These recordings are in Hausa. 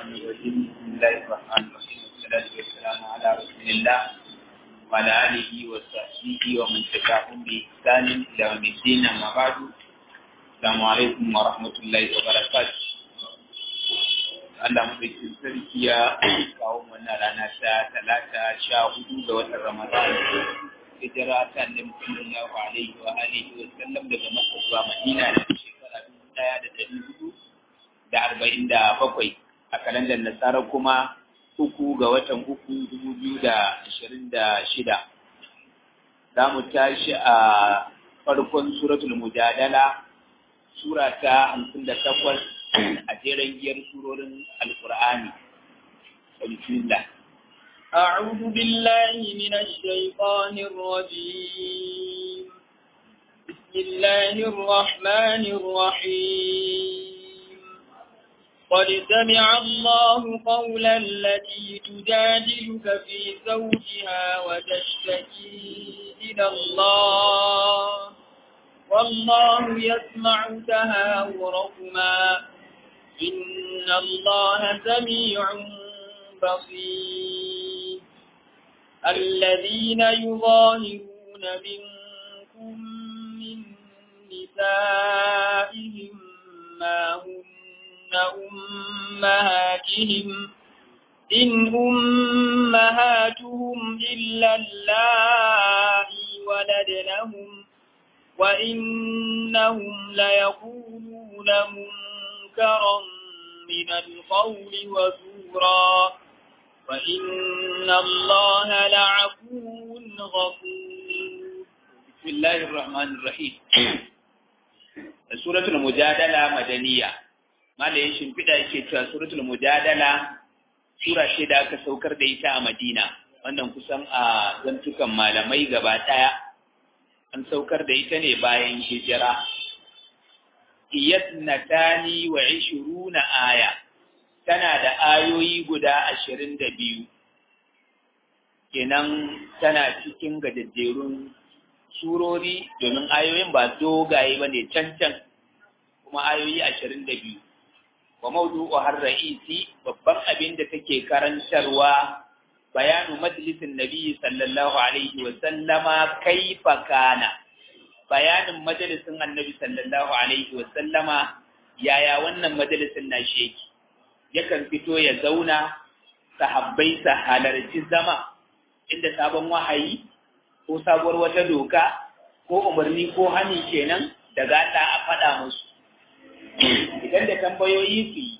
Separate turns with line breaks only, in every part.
الرجيم بسم الله الرحمن الرحيم والصلاة والسلام على رسول الله وعلى آله وصحبه ومن تبعهم بإحسان إلى يوم الدين أما بعد السلام عليكم ورحمة الله وبركاته Allah mafikin sarki ya kawo mana rana ta talata sha hudu ga watan Ramadan hijira ta annabi sallallahu alaihi wa alihi wa sallam daga Makka zuwa Madina da shekara dubu ɗaya da ɗari hudu da arba'in da bakwai a kalandar nasara kuma uku ga watan uku dubu biyu da ashirin da shida za mu tashi a farkon suratul mujadala sura ta hamsin da takwas a jeren giyar surorin alkur'ani bismillah
أعوذ بالله من الشيطان الرجيم بسم الله الرحمن الرحيم قد سمع الله قول التي تجادلك في زوجها وتشتكي إلى الله والله يسمع تهاوركما إن الله سميع بصير الذين يظاهرون منكم من نسائهم ما هن أمهاتهم إن أمهاتهم إلا اللائي ولدنهم وإنهم ليقولون منكرا من القول وزورا وإن الله لعفو غفور
بسم الله الرحمن الرحيم سورة المجادلة مدنية ما da ya shimfiɗa yake cewa suratul mujadala sura ce da aka saukar da ita a Madina wannan kusan a zantukan malamai gaba ɗaya an saukar da ita ne bayan hijira iyatnatani wa ishiruna aya tana da ayoyi guda ashirin da biyu kenan tana cikin gajajjerun surori domin ayoyin ba dogaye ba ne cancan kuma ayoyi ashirin da biyu wa maudu'u har ra'isi babban abin da take karantarwa bayanu majalisin nabi sallallahu alaihi wa sallama kaifa kana bayanin majalisin annabi sallallahu alaihi wa sallama yaya wannan majalisin na sheki yakan fito ya zauna sahabbai sa halarci zama inda sabon wahayi ko sabuwar wata doka ko umarni ko hani kenan daga Allah a faɗa musu idan da tambayoyi su yi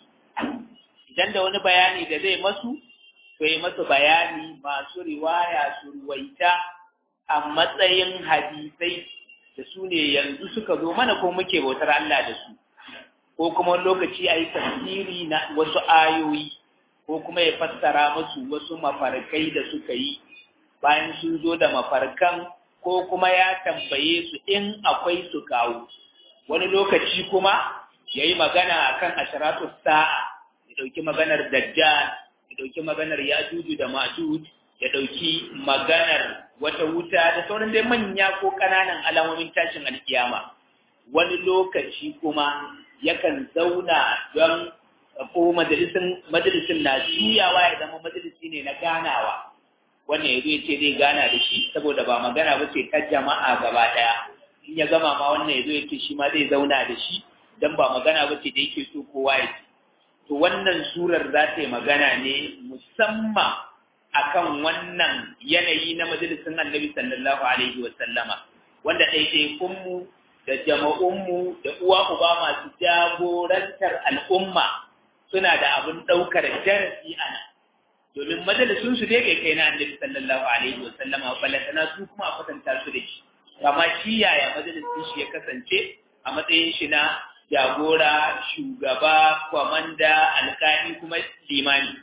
idan da wani bayani da zai masu to yi masu bayani masu riwaya su ruwaita a matsayin hadisai da su ne yanzu suka zo mana ko muke bautar Allah da su ko kuma lokaci a yi tafsiri na wasu ayoyi ko kuma ya fassara musu wasu mafarkai da suka yi bayan sun zo da mafarkan ko kuma ya tambaye su in akwai su kawo wani lokaci kuma ya yi magana a kan ashiratu sa'a ya ɗauki maganar dajjal ya ɗauki maganar yajuju da majuj ya ɗauki maganar wata wuta da sauran dai manya ko ƙananan alamomin tashin alkiyama wani lokaci kuma yakan zauna don ko majalisin na juyawa ya zama majalisi ne na ganawa wannan ya zo ya ce zai gana da shi saboda ba magana ba ce ta jama'a gaba ɗaya in ya gama ma wannan ya zo ya ce shi ma zai zauna da shi dan ba magana ba ce da yake so kowa ya ji to wannan surar za ta yi magana ne musamman akan wannan yanayi na majalisin annabi sallallahu alaihi wa sallama wanda ɗaiɗaikunmu da jama'unmu da uwa uba masu jagorantar al'umma suna da abin ɗaukar darasi a nan domin majalisun su dai bai kai na annabi sallallahu alaihi wa sallama balantana su kuma a kwatanta su da shi amma shi yaya majalisin shi ya kasance a matsayin shi na jagora shugaba kwamanda alƙali kuma limani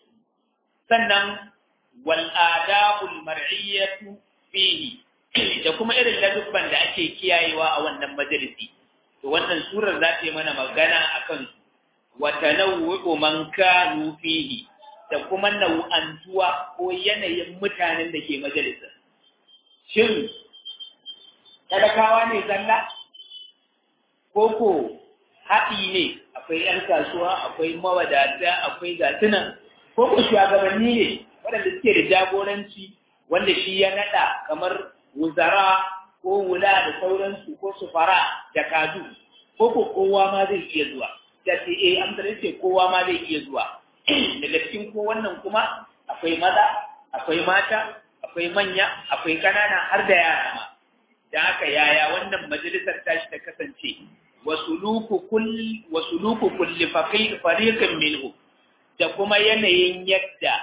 sannan wal adabul mar'iyyatu fihi da kuma irin ladubban da ake kiyayewa a wannan majalisi to wannan surar za ta yi mana magana akan wa tanawwu man kanu fihi da kuma nau'antuwa ko yanayin mutanen da ke majalisar shin talakawa ne zalla koko haɗi ne akwai 'yan kasuwa akwai mawadata akwai gasunan ko ku shugabanni ne waɗanda suke da jagoranci wanda shi ya naɗa kamar wuzara ko wula da sauransu ko sufara da kadu ko ko kowa ma zai iya zuwa da ce eh amsar ce kowa ma zai iya zuwa daga cikin ko wannan kuma akwai maza akwai mata akwai manya akwai kanana har da yara ma da haka yaya wannan majalisar tashi ta kasance wasuluku kulli wasuluku kulli fariqin minhu da kuma yanayin yadda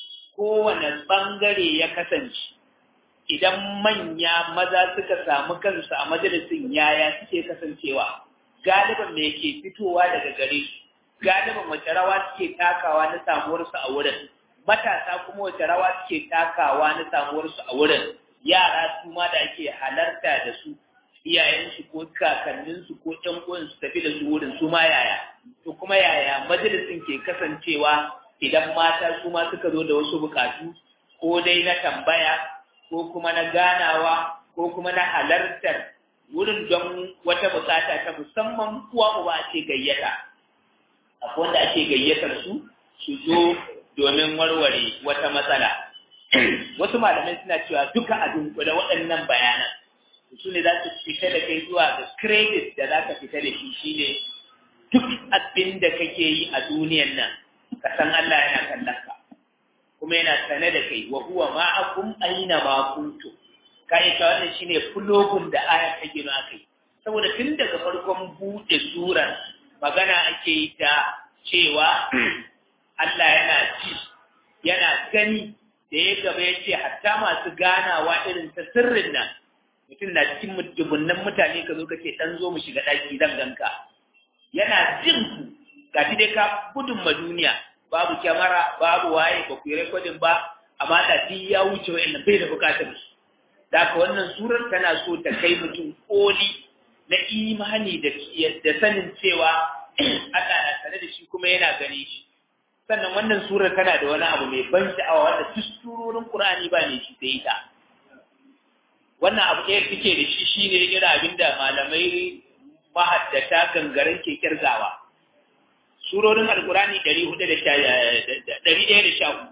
kowane bangare ya kasance idan manya maza suka samu kansu a majalisin yaya suke kasancewa galiban me ke fitowa daga gare su galiban wace rawa suke takawa na samuwarsu a wurin matasa kuma wace rawa suke takawa na samuwarsu a wurin yara su ma da ake halarta da su iyayensu ko kakanninsu ko ƴan uwansu tafi da su wurin su ma yaya to kuma yaya majalisin ke kasancewa idan mata su ma suka zo da wasu bukatu ko dai na tambaya ko kuma na ganawa ko kuma na halartar wurin don wata bukata ta musamman uwa uba ake gayyata akwai wanda ake gayyatar su su zo domin warware wata matsala wasu malamai suna cewa duka a dunkule waɗannan bayanan su ne za su fita da kai zuwa ga credit da za ka fita da shi shine duk abin da kake yi a duniyan nan ka san Allah yana kallon ka kuma yana sane da kai wa huwa ma'akum aina ma kuntum kai ta wannan shine fulogun da aya ta gina kai saboda tun daga farkon bude surar magana ake yi ta cewa Allah yana ji yana gani da ya gaba ya ce hatta masu ganawa irin ta sirrin nan mutum na cikin dubunnan mutane ka zo kake dan zo mu shiga daki zan ganka yana jin ku ga shi dai ka gudun ma duniya babu kyamara babu waye ba ku yi rekodin ba amma da duk ya wuce wa'annan bai da bukatar su da haka wannan surar tana so ta kai mutum koli na imani da da sanin cewa Allah na tare da shi kuma yana gani shi sannan wannan surar tana da wani abu mai ban sha'awa wanda duk surorin Qur'ani ba ne shi sai ita wannan abu ɗaya suke da shi shine irin abin da malamai mahaddata gangaren ke kirgawa surorin alkurani ɗari hudu da ɗari ɗaya da sha hudu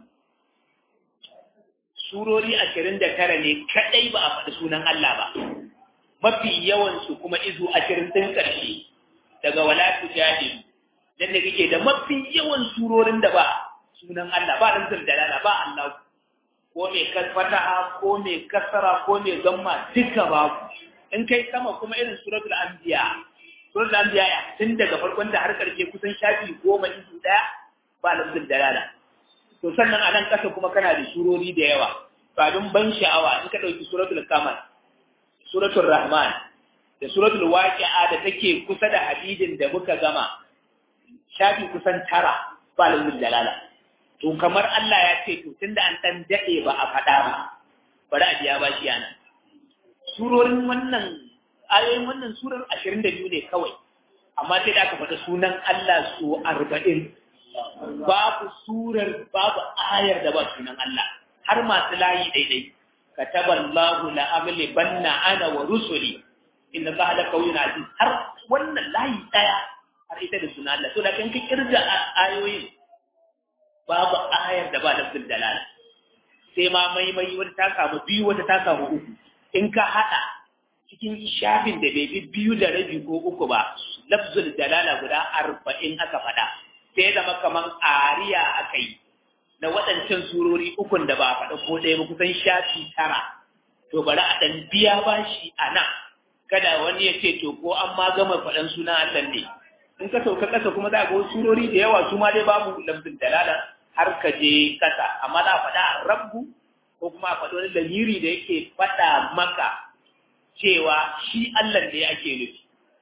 surori ashirin da tara ne kaɗai ba a faɗi sunan Allah ba mafi yawansu kuma izu ashirin ɗin ƙarshe daga wala tujahilu dan da kake da mafi yawan surorin da ba sunan Allah ba dan dalala ba Allah ko mai fataha ko mai kasara ko mai gamma duka babu in kai sama kuma irin suratul anbiya suratul anbiya ya tun daga farkon da har karshe kusan shafi goma izu daya ba lafzul dalala to sannan a nan kasa kuma kana da surori da yawa babin ban sha'awa in ka dauki suratul kamar suratul rahman da suratul waqi'a da take kusa da hadidin da muka gama shafi kusan tara ba lafzul dalala to kamar Allah ya ce to tunda an dan dade ba a faɗa ba bari a biya bashi yana surorin wannan ayoyin wannan surar 22 ne kawai amma sai da aka faɗa sunan Allah su 40 babu surar babu ayar da ba sunan Allah har masu layi daidai kataballahu la amli banna ana wa rusuli inna Allah la qawiyyun aziz har wannan layi daya har ita da sunan Allah to da kan ka kirga ayoyin babu ayar da ba lafzul dalala sai ma maimai wata ta samu biyu wata ta samu uku in ka hada cikin shafin da bai bi biyu da rabi ko uku ba lafzul dalala guda arba'in aka faɗa sai zama kaman ariya aka yi na waɗancan surori ukun da ba a faɗa ko ɗaya ba kusan shafi tara to bari a ɗan biya bashi a nan kada wani ya ce to ko an ma gama faɗan sunan Allah ne in ka sauka ƙasa kuma za ga wasu surori da yawa su ma dai babu lafzin dalala har ka je ƙasa amma za a faɗa a rabbu ko kuma a faɗi wani lamiri da yake faɗa maka cewa shi Allah ne ake nufi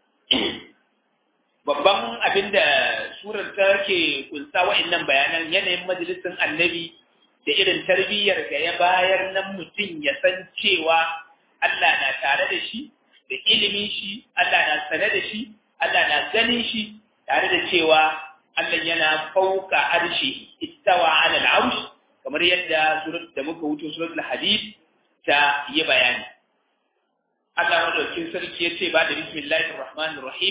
babban abin da surar ta ke kunsa wa'annan bayanan yanayin majalisin annabi da irin tarbiyyar da ya bayar nan mutum ya san cewa Allah na tare da shi da ilimin shi Allah na sane da shi Allah na ganin shi tare da cewa Allah yana fauka arshi istawa ala al-arsh kamar yadda surat da muka wuce suratul hadid ta yi bayani Allah madaukin sarki yace ba da bismillahir rahmanir rahim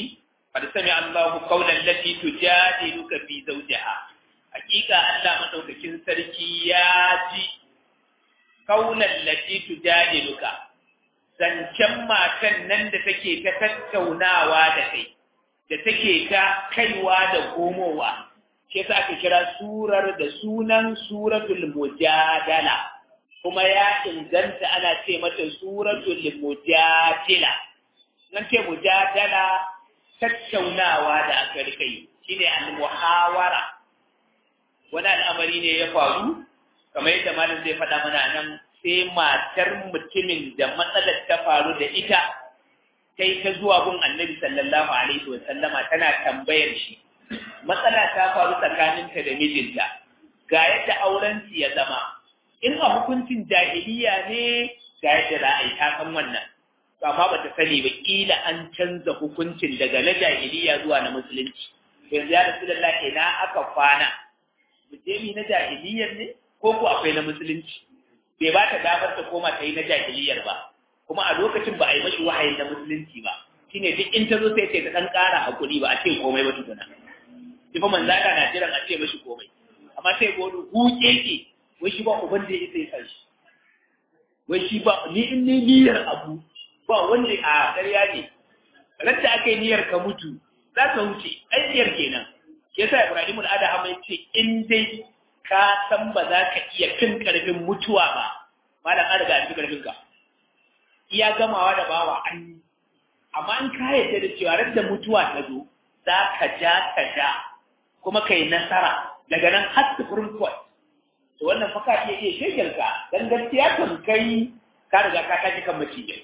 qad sami Allahu qawlan lati tujadiluka fi zawjiha hakika Allah madaukakin sarki ya ji qawlan lati tujadiluka zancen matan nan da take ta tattaunawa da kai da take ta kaiwa da komowa shi yasa aka kira surar da sunan suratul mujadala kuma ya inganta ana ce mata suratul mujadila nan ce mujadala tattaunawa da aka rika yi shine al-muhawara wani al'amari ne ya faru kamar yadda malam zai faɗa mana nan sai matar mutumin da matsalar ta faru da ita sai ta zuwa gun annabi sallallahu alaihi wa sallama tana tambayar shi matsala ta faru tsakaninta da mijinta ga yadda auren su ya zama in a hukuncin jahiliya ne ga yadda za a yi ta san wannan to amma ba ta sani ba kila an canza hukuncin daga na jahiliya zuwa na musulunci yanzu ya rasu da ina aka kwana mu je mi na jahiliyar ne ko ko akwai na musulunci bai ba ta damar ta koma ta yi na jahiliyar ba kuma a lokacin ba a yi mashi wahayin na musulunci ba shine duk in ta zo sai ce ta dan ƙara hakuri ba a ce komai ba tukuna shi fa manzaka na jiran a ce mashi komai amma sai ga wani huke ke wai shi ba uban da ya isa ya san shi wai shi ba ni in ne niyyar abu ba wanda a ƙarya ne ranta aka yi niyyar ka mutu za ka wuce ai niyyar kenan shi yasa Ibrahim al-Adha mai ce in dai ka san ba za ka iya fin karfin mutuwa ba malam an riga an karfin ka iya gamawa da bawa an yi amma in ka yarda da cewa ran da mutuwa ta zo za ka ja ka ja kuma kai nasara daga nan har supreme court to wannan fa ka iya iya shegel ka dan gaskiya kan kai ka riga ka tashi kan macijin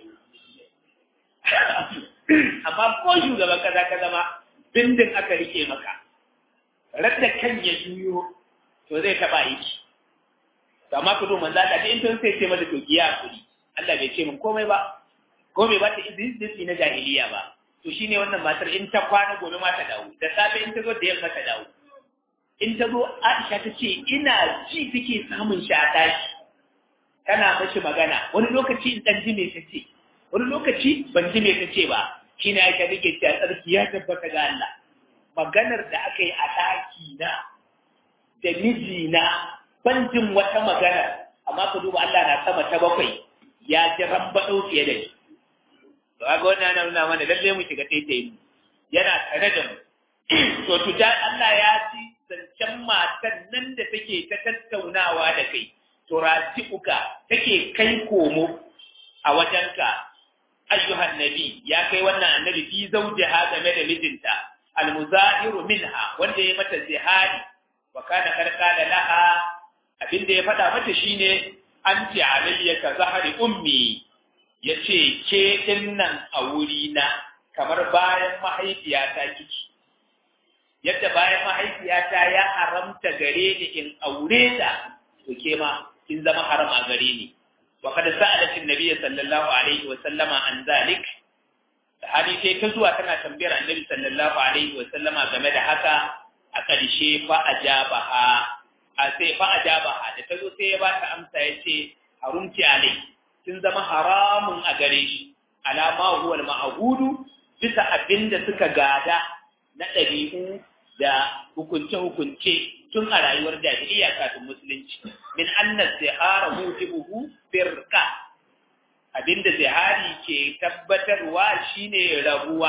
amma ko shugaban kaza ka zama bindin aka rike maka radda kan ya juyo to zai taba aiki to amma ku manzo Allah in tun sai ce mata to giya kuri Allah bai ce min komai ba ko bai ba ta izini na jahiliya ba to shine wannan matar in ta kwana gobe ma ta dawo da safe in ta zo da yamma ta dawo in ta zo Aisha ta ce ina ji take samun shi a tashi tana mashi magana wani lokaci in dan ji me ta ce wani lokaci ban ji me ta ce ba shine Aisha take cewa tsarki ya tabbata ga Allah maganar da aka yi a ɗaki na da mijina ban jin wata magana amma ka duba Allah na sama ta bakwai ya ji rambaɗo fiye da ni to ga wannan yana nuna mana lalle mu shiga taitayi mu yana tare da mu to tuja Allah ya ci zancen matan nan da take ta tattaunawa da kai to uka take kai komo a wajenka ayyuhan nabi ya kai wannan annabi fi zawjiha game da mijinta almuzahiru minha wanda ya mata zihari wa kana karkala laha abinda ya faɗa mata shine anti alayya ka zahari ummi yace ke dinnan a wuri na kamar bayan mahaifiyata kiki yadda bayan mahaifiyata ya haramta gare ni in aure ta to ke ma kin zama haram a gare ni wa kada sa'alat an-nabiy sallallahu alaihi wa sallama an zalik hali sai ta zuwa tana tambayar annabi sallallahu alaihi wa sallama game da haka a ƙarshe fa ajabaha a sai fa ajabaha da ta zo sai ya ba ta amsa ya ce harumti alai kin zama haramun a gare shi alama huwa al-ma'hudu bisa abinda suka gada na ɗabi'u da hukunce-hukunce tun a rayuwar jahiliya kafin musulunci min annas zihara mujibuhu firqa abinda zihari ke tabbatarwa shine rabuwa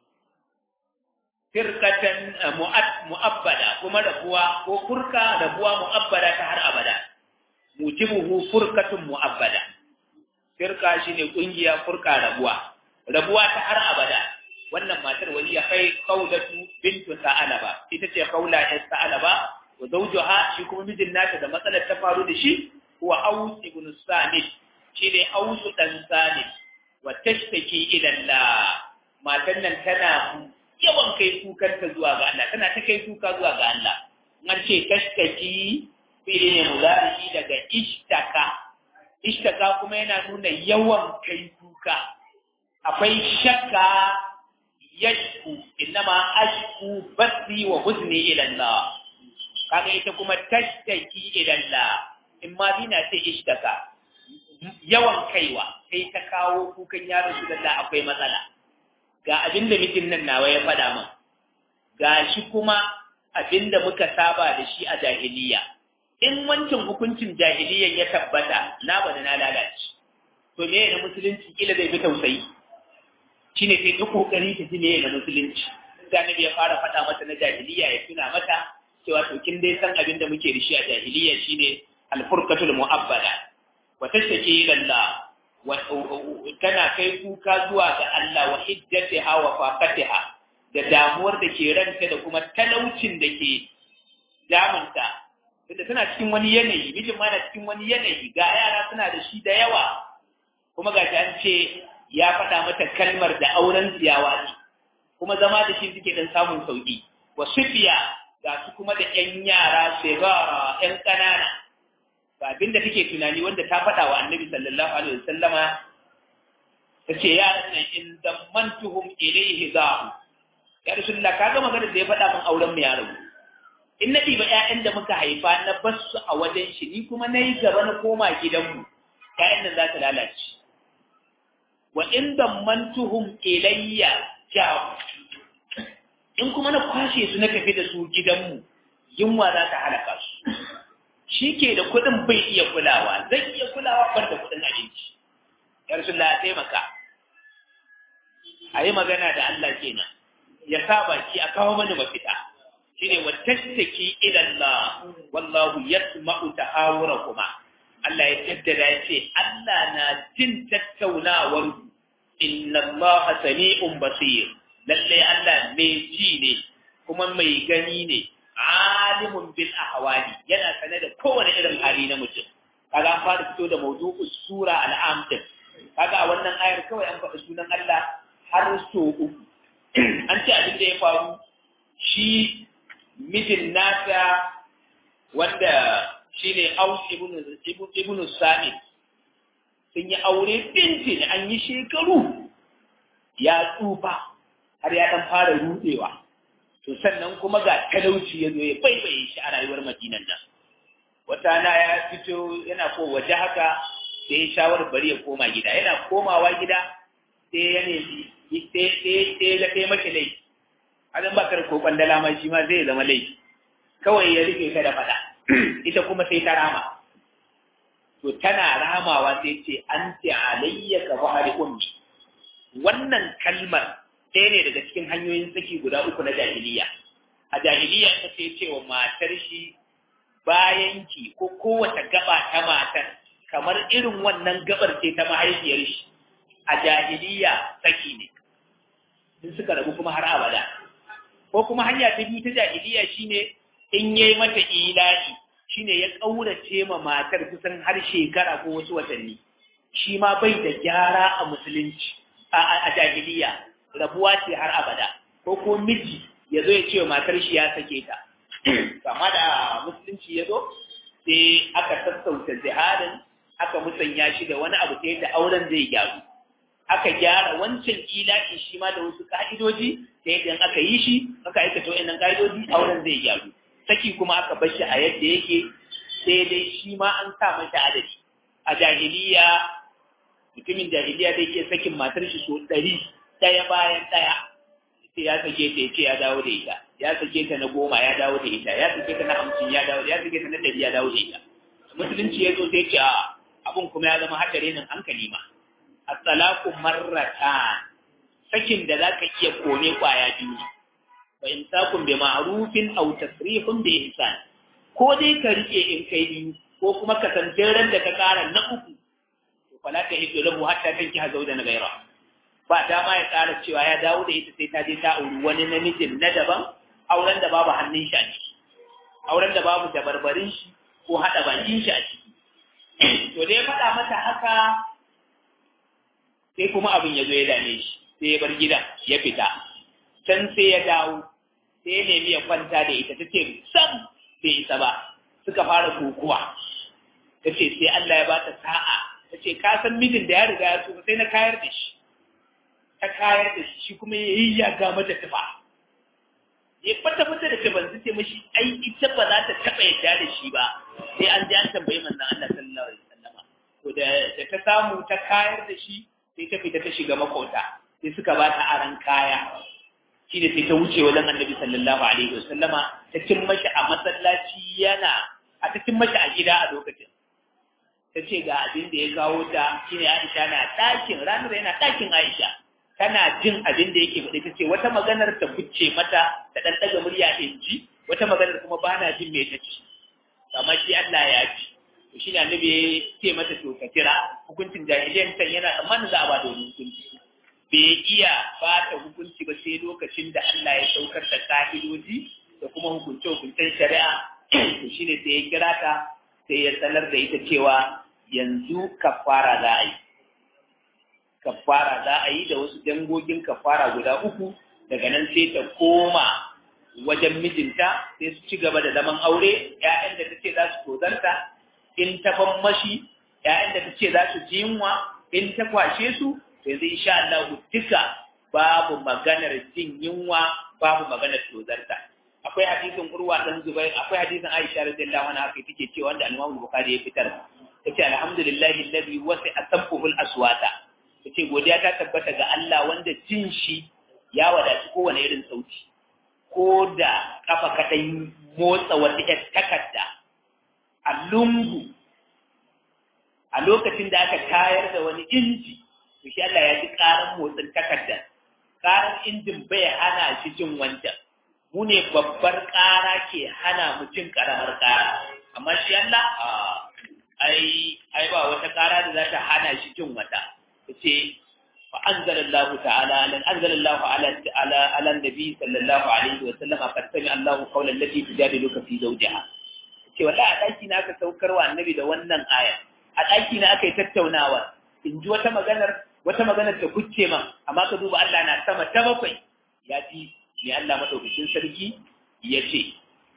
firkatan mu'abbada kuma rabuwa ko furka rabuwa mu'abbada ta har abada mujibuhu furkatun mu'abbada firka shine kungiya furka rabuwa rabuwa ta har abada wannan matar wani ya kai kaulatu bintu sa'alaba ita ce kaula ta sa'alaba wa zawjuha shi kuma mijin nata da matsalar ta faru da shi huwa aus ibn samit shine aus dan samit wa tashtaki ila Allah matan nan tana yawan kai kukanta zuwa ga Allah tana ta kai kuka zuwa ga Allah an ce tashtaki fili ne muzari daga ishtaka ishtaka kuma yana nuna yawan kai kuka akwai shakka yashku innama ashku basi wa huzni ila Allah kaga ita kuma tashtaki ila Allah in ma bina ce ishtaka yawan kaiwa sai ta kawo kukan yaron su da akwai matsala ga abin da mijin nan nawa ya faɗa min ga shi kuma abin da muka saba da shi a jahiliya in wancan hukuncin jahiliyan ya tabbata na bada na lalace to me na musulunci kila zai fi tausayi shine sai ta kokari ta ji me na musulunci da nabi ya fara faɗa mata na jahiliya ya tuna mata cewa to kin dai san abin da muke da shi a jahiliya shine al-furqatul mu'abbada wa tashtaki ila Allah wa tana kai kuka zuwa ga Allah wa hiddatiha wa faqatiha da damuwar da ke ranta da kuma talaucin da ke damunta tunda tana cikin wani yanayi mijin ma na cikin wani yanayi ga yara suna da shi da yawa kuma ga an ce ya faɗa mata kalmar da auren tsiyawa ne kuma zama da shi suke dan samun sauki wa sufiya ga su kuma da ƴan yara shegara ƴan ƙanana ga abin da kake tunani wanda ta faɗa wa annabi sallallahu alaihi wasallama ta ce yaran nan in zammantuhum ilayhi za'u ya rasulullah ka ga magana da ya faɗa min auren mu ya rabu in na ɗiba ƴaƴan da muka haifa na bar su a wajen shi ni kuma na yi gaba na koma gidanmu ƴaƴan nan za ta lalace wa in dammantuhum ilayya ja'u in kuma na kwashe su na tafi da su gidanmu yunwa za ta halaka su shi ke da kuɗin bai iya kulawa zai iya kulawa ban da kuɗin abinci ya rasulullah taimaka a yi magana da Allah kenan ya sa baki a kawo mani mafita shine wa tashtaki ila Allah wallahu yasma'u tahawurakuma Allah ya jaddada ya ce Allah na jin tattaunawar inna Allah sami'un basir lalle Allah mai ji ne kuma mai gani ne alimun bil ahwali yana sane da kowane irin hali na mutum kaga an fara fito da mawdu'u sura al-am kaga a wannan ayar kawai an faɗi sunan Allah har so uku an ce abin da ya faru shi mijin nasa wanda shi ne aus ibn sa'id sun yi aure bintin an yi shekaru ya tsufa har ya ɗan fara rudewa to sannan kuma ga talauci ya zo ya baibaye shi a rayuwar madinan nan wata na ya fito yana ko waje haka sai ya shawar bari ya koma gida yana komawa gida sai ya nemi sai ya kai mashi laifi azan ba kar ko kwandala ma shi ma zai zama laifi kawai ya rike ka da fada ita kuma sai ta rama to tana ramawa sai ce an ce alayya ka bahari ummi wannan kalmar ɗaya ne daga cikin hanyoyin saki guda uku na jahiliya a jahiliya ta sai cewa matar shi bayan ki ko kowace gaba ta matar kamar irin wannan gabar ce ta mahaifiyar shi a jahiliya saki ne in suka rabu kuma har abada ko kuma hanya ta biyu ta jahiliya shine in yayi mata ilahi shine ya kaurace ma matar kusan har shekara ko wasu watanni shi ma bai da gyara a musulunci a jahiliya rabuwa ce har abada ko ko miji ya zo ya ce wa matar shi ya sake ta amma da musulunci ya zo sai aka sassauta jihadin aka musanya shi da wani abu ta yadda auren zai gyaru aka gyara wancan ila'i shi ma da wasu ka'idoji ta yadda aka yi shi aka aikata wa'annan ka'idoji auren zai gyaru saki kuma aka bar shi a yadda yake sai dai shi ma an sa mata adadi a jahiliya mutumin jahiliya da yake sakin matar shi so ɗari ɗaya bayan ɗaya sai ya sake ta ya ce ya dawo da ita ya sake ta na goma ya dawo da ita ya sake ta na hamsin ya dawo ya sake ta na ɗari ya dawo da ita musulunci ya zo sai ce a abun kuma ya zama haɗari nan hankali ma at-talaqu marratan sakin da zaka iya kone kwaya biyu ne fa imsakun bi ma'rufin aw tasrihun bi ihsan ko dai ka rike in kai biyu ko kuma ka san ran da ka kara na uku to fala ta hiddu lahu hatta tanki hazo da gaira ba dama ya kara cewa ya dawo da ita sai ta je ta auri wani namijin na daban auren da babu hannun shi a ciki auren da babu dabarbarin shi ko hada bakin shi a ciki to dai faɗa mata haka sai kuma abin ya zo ya dame shi sai ya bar gidan ya fita can sai ya dawo sai ya nemi ya kwanta da ita ta ce sam bai isa ba suka fara kokuwa ta ce sai Allah ya ba ta sa'a ta ce ka san mijin da ya riga ya tsufa sai na kayar da shi ta kayar da shi shi kuma ya yi ya ga mata tufa ya fata fata da tuban su ce mashi ai ita ba za ta taɓa yadda da shi ba sai an ji an tambayi manzon Allah sallallahu alaihi wasallama to da ta samu ta kayar da shi sai ta fita ta shiga makota sai sai suka ba ta aran kaya shi ne sai ta wuce wajen annabi sallallahu alaihi wasallama ta cin mashi a masallaci yana a ta cin mashi a gida a lokacin ta ce ga abin da ya kawo ta shine Aisha na ɗakin ranar yana ɗakin Aisha tana jin abin da yake faɗi ta ce wata maganar ta kucce mata ta ɗan ɗaga murya in ji wata maganar kuma ba na jin me ta ci amma shi Allah ya ci to shi ne annabi ya ce mata to ka kira hukuncin jahiliyan can yana tsammanin za a ba da wani hukunci bai iya ba ta hukunci ba sai lokacin da Allah ya saukar da ka'idoji da kuma hukunce hukuncen shari'a to shine sai ya kira ta sai ya sanar da ita cewa yanzu kafara za a yi kafara za a yi da wasu dangogin kafara guda uku daga nan sai ta koma wajen mijinta sai su ci gaba da zaman aure ‘ya'yan da ta ce za su tozarta in ta mashi ‘ya'yan da ta ce za su ji yunwa in ta kwashe su yanzu insha Allah duka babu maganar jin yunwa babu maganar tozarta akwai hadisin urwa dan zubair akwai hadisin aisha radiyallahu anha kai take cewa wanda al-imam bukhari ya fitar yace alhamdulillahi alladhi wasi'a sabbuhul aswata yace godiya ta tabbata ga Allah wanda jin shi ya wadaci kowane irin sauti ko da kafa kaɗan motsa wata ‘yar takarda a lungu a lokacin da aka tayar da wani inji, to shi Allah ya ji ƙaran motsin takardar, ƙaran injin bai hana shi jin wancan, mu ne babbar ƙara ke hana mu jin ƙaramar ƙara, amma shi Allah ai ai ba wata ƙara da za ta hana shi jin wata, ta ce فأنزل الله تعالى أنزل الله على على على النبي صلى الله عليه وسلم قد سمع الله قول التي تجادلك في زوجها ce wallahi a ɗaki na aka saukar wa annabi da wannan aya a ɗaki na aka yi tattaunawa in ji wata maganar wata maganar ta kucce man amma ka duba Allah na sama ta bakwai ya ji ne Allah madaukakin sarki ya ce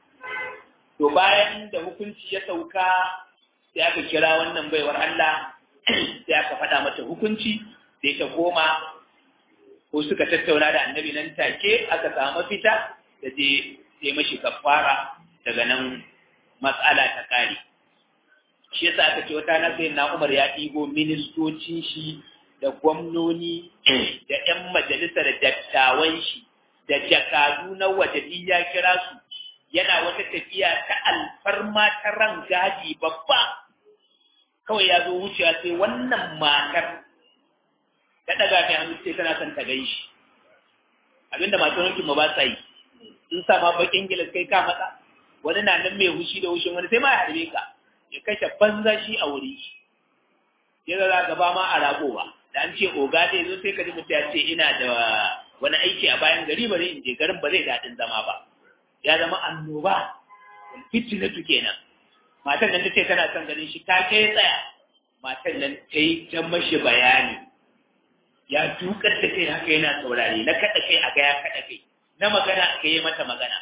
to bayan da hukunci ya sauka sai aka kira wannan baiwar Allah sai aka faɗa mata hukunci sai ta koma ko suka tattauna da annabi nan take aka samu fita da je sai mashi kafara daga nan matsala ta kare shi yasa aka ce wata na sai na Umar ya ɗigo ministocin shi da gwamnoni da ƴan majalisar dattawan shi da jakadu na waje ya kira su yana wata tafiya ta alfarma ta ran gadi babba kawai ya zo wucewa sai wannan matar ta daga kai hannu sai tana son ta gai shi abinda masu wankin ma ba sa yi sun sa ma bakin gilas kai ka matsa wani na nan mai hushi da hushin wani sai ma ya harbe ka ya kashe banza shi a wuri ya ga gaba ma a ragowa da an ce oga dai zo sai ka ji mutum ya ce ina da wani aiki a bayan gari bari in je garin ba zai daɗin zama ba ya zama annoba fitinatu kenan matan nan ta ce tana son ganin shi ta kai tsaya matan nan ta yi ta mashi bayani ya dukar da kai haka yana saurare na kaɗa kai a ga ya kaɗa kai na magana aka yi mata magana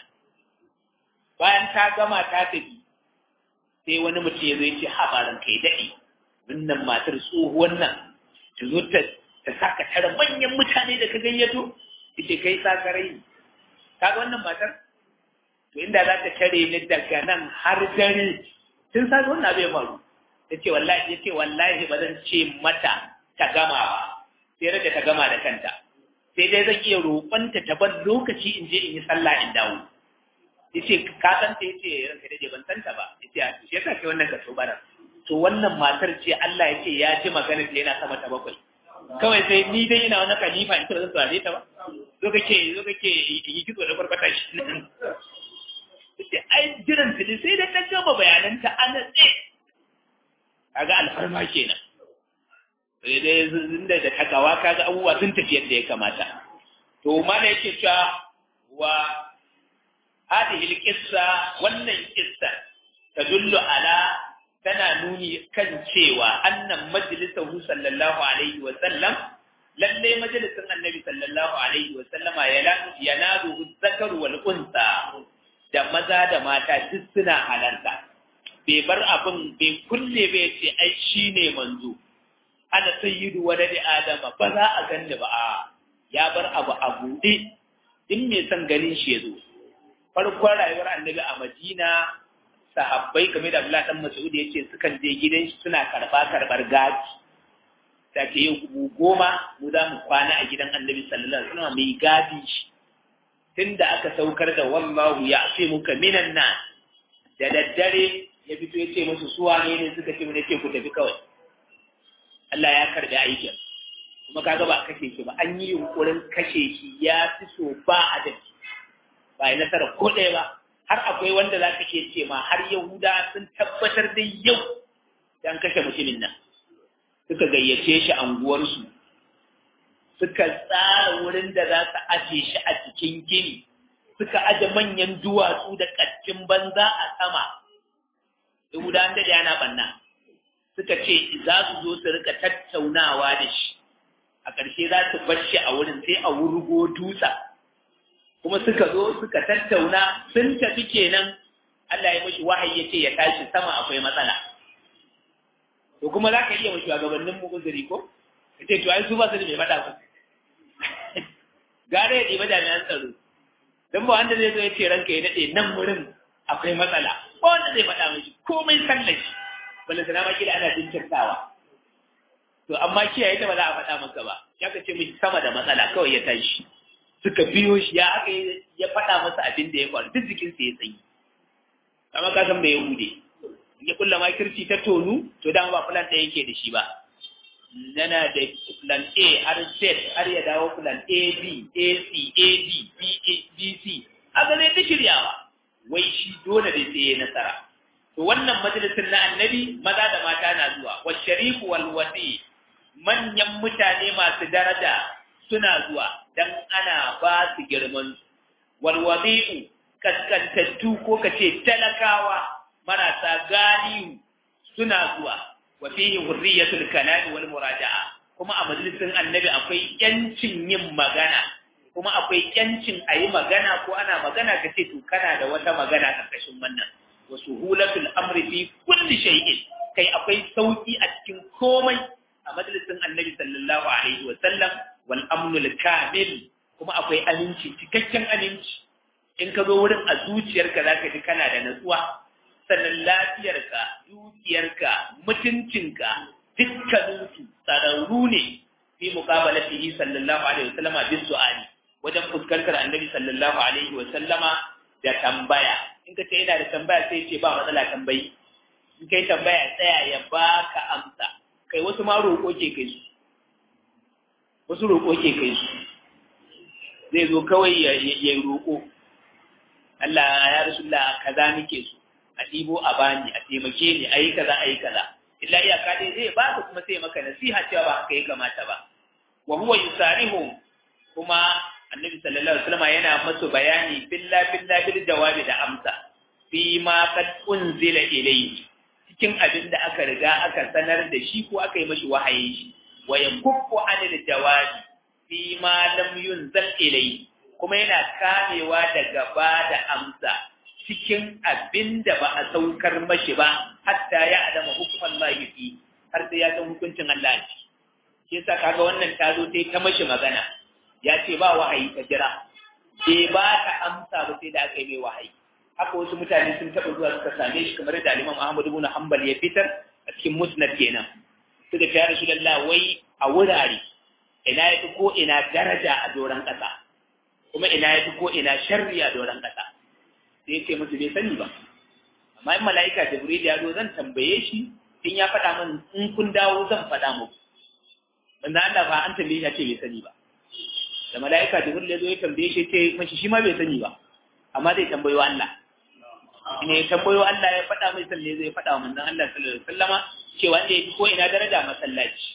bayan ta gama ta tafi sai wani mutum ya zo ya ce habarin kai daɗi wannan matar tsohuwar nan ta zo ta ta saka tara manyan mutane da ka gayyato ita kai sakarai kaga wannan matar to inda za ta tare ni daga nan har dare tun sa wannan abu ya faru ta ce wallahi ya ce wallahi ba zan ce mata ta gama ba sai rage ta gama da kanta sai dai zan iya roƙonta ta ban lokaci in je in yi sallah in dawo yace ka san ta yace ranka dade ban san ta ba yace a shi yasa kai wannan kaso bara to wannan matar ce Allah yace ya ji magana ta yana sama ta bakwai kawai sai ni dai ina wani khalifa in kira zan saurare ta ba zo kake zo kake yi kitso da barbata shi yace ai jiran ta sai da ta gama bayanan ta an tse kaga alfarma kenan sai dai inda da takawa kaga abubuwa sun tafi yadda ya kamata to mana yake cewa wa hadhihi alqissa wannan kissa tadullu ala tana nuni kan cewa annan majlisahu sallallahu alaihi wa sallam lalle majalisin annabi sallallahu alaihi wa sallama yanalu zakar wal unsa da maza da mata duk suna halarta bai bar abin bai kulle bai ce ai shine manzo ana sayyidu waladi adama ba za a ganni ba a ya bar abu a buɗe in mai son ganin shi ya zo farkon rayuwar annabi a madina sahabbai game da abdullahi dan mas'ud ya ce sukan je gidan shi suna karba karbar gaji ta ce yau kubu goma mu za mu kwana a gidan annabi sallallahu alaihi wasallam mai gadi shi tunda aka saukar da wallahu ya fi muka minan na da daddare ya fito ya ce musu suwa ne ne suka ce mu ne ce ku tafi kawai Allah ya karbi aikin kuma kaga ba kashe shi ba an yi yunkurin kashe shi ya fi so ba adalci ba yi nasara ko ɗaya ba har akwai wanda za ka iya ce ma har yahuda sun tabbatar da yau dan kashe mutumin nan suka gayyace shi anguwarsu suka tsara wurin da za su aje shi a cikin gini suka aje manyan duwatsu da ƙaccin banza a sama yahuda da yana banna suka ce za su zo su rika tattaunawa da shi a ƙarshe za su bar shi a wurin sai a wurgo dutsa kuma suka zo suka tattauna sun tafi kenan Allah ya mashi wahayi ya ce ya tashi sama akwai matsala to kuma za ka iya mashi shugabannin mu uzuri ko ka ce to ai su ba su da mai faɗa ku gare ya ɗiba jami'an tsaro don ba wanda zai zo ya ce ranka ya daɗe nan wurin akwai matsala ba wanda zai faɗa mashi komai sallashi wanda sana ma kila ana jinkirtawa to amma kiyaye ta ba za a faɗa masa ba ya ka ce mishi sama da matsala kawai ya tashi suka biyo shi ya aka ya faɗa masa abin da ya faru duk jikinsa ya tsayi amma ka san bai yahude ya kulla ma kirci ta tonu to dama ba plan ɗaya yake da shi ba yana da plan A har Z har ya dawo plan A B A C A D B A B C haka zai ta shiryawa wai shi dole dai sai ya nasara to wannan majalisin na annabi maza da mata na zuwa wa sharifu wal wadi manyan mutane masu daraja suna zuwa dan ana ba su girman wal wadi'u kaskantattu ko kace talakawa marasa galiyu suna zuwa wa fihi hurriyatul kalam wal muraja'a kuma a majalisin annabi akwai yancin yin magana kuma akwai yancin ayi magana ko ana magana kace to kana da wata magana karkashin wannan wa suhulatul amri fi kulli shay'in kai akwai sauki a cikin komai a majalisin annabi sallallahu alaihi wa sallam wal amnul kamil kuma akwai aminci cikakken aminci in ka zo wurin a zuciyarka zaka ji kana da natsuwa sannan lafiyarka dukiyarka mutuncinka dukkaninsu tsararru ne fi muqabalatihi sallallahu alaihi wa sallama bis su'ali wajen fuskantar annabi sallallahu alaihi wa sallama da tambaya in ka ce ina da tambaya sai ce ba matsala tambayi in kai tambaya tsaya ya baka amsa kai wasu ma roƙo ke kai su wasu roƙo ke kai su zai zo kawai ya yi roƙo Allah ya rasulullah kaza nake so a ɗibo a bani a taimake ni a yi kaza a yi kaza illa iyaka dai zai ba ka kuma sai maka nasiha cewa ba haka ya kamata ba wa huwa yusarihu kuma annabi sallallahu alaihi wasallam yana masu bayani billa billa bil jawabi da amsa fi ma kad unzila ilayhi cikin abin da aka riga aka sanar da shi ko aka yi mashi wahayi shi wa yakuffu anil jawabi fi ma lam yunzal ilayhi kuma yana kamewa daga ba da amsa cikin abin da ba a saukar mashi ba hatta ya adama hukuman lahi har sai ya san hukuncin Allah ne shi yasa kaga wannan ta zo sai ta mashi magana ya ce ba wahayi ka jira bai ba ka amsa ba sai da aka yi mai wahayi haka wasu mutane sun taɓa zuwa suka same shi kamar da Imam Ahmad ibn Hanbal ya fitar a cikin musnad kenan suka ce ya Rasulullah wai a wurare ina ya fi ko ina daraja a doron ƙasa kuma ina ya fi ko ina sharri a doron ƙasa sai ya ce musu bai sani ba amma in mala'ika Jibril ya zo zan tambaye shi in ya faɗa min in kun dawo zan faɗa muku wanda Allah ba an tambaye shi ya ce bai sani ba da mala'ika Jibril ya zo ya tambaye shi ce mashi shi ma bai sani ba amma zai tambayo Allah ne ya tambayo Allah ya faɗa mai salle zai faɗa wa manzon Allah sallallahu alaihi wasallama cewa wanda ya fi ko ina daraja masallaci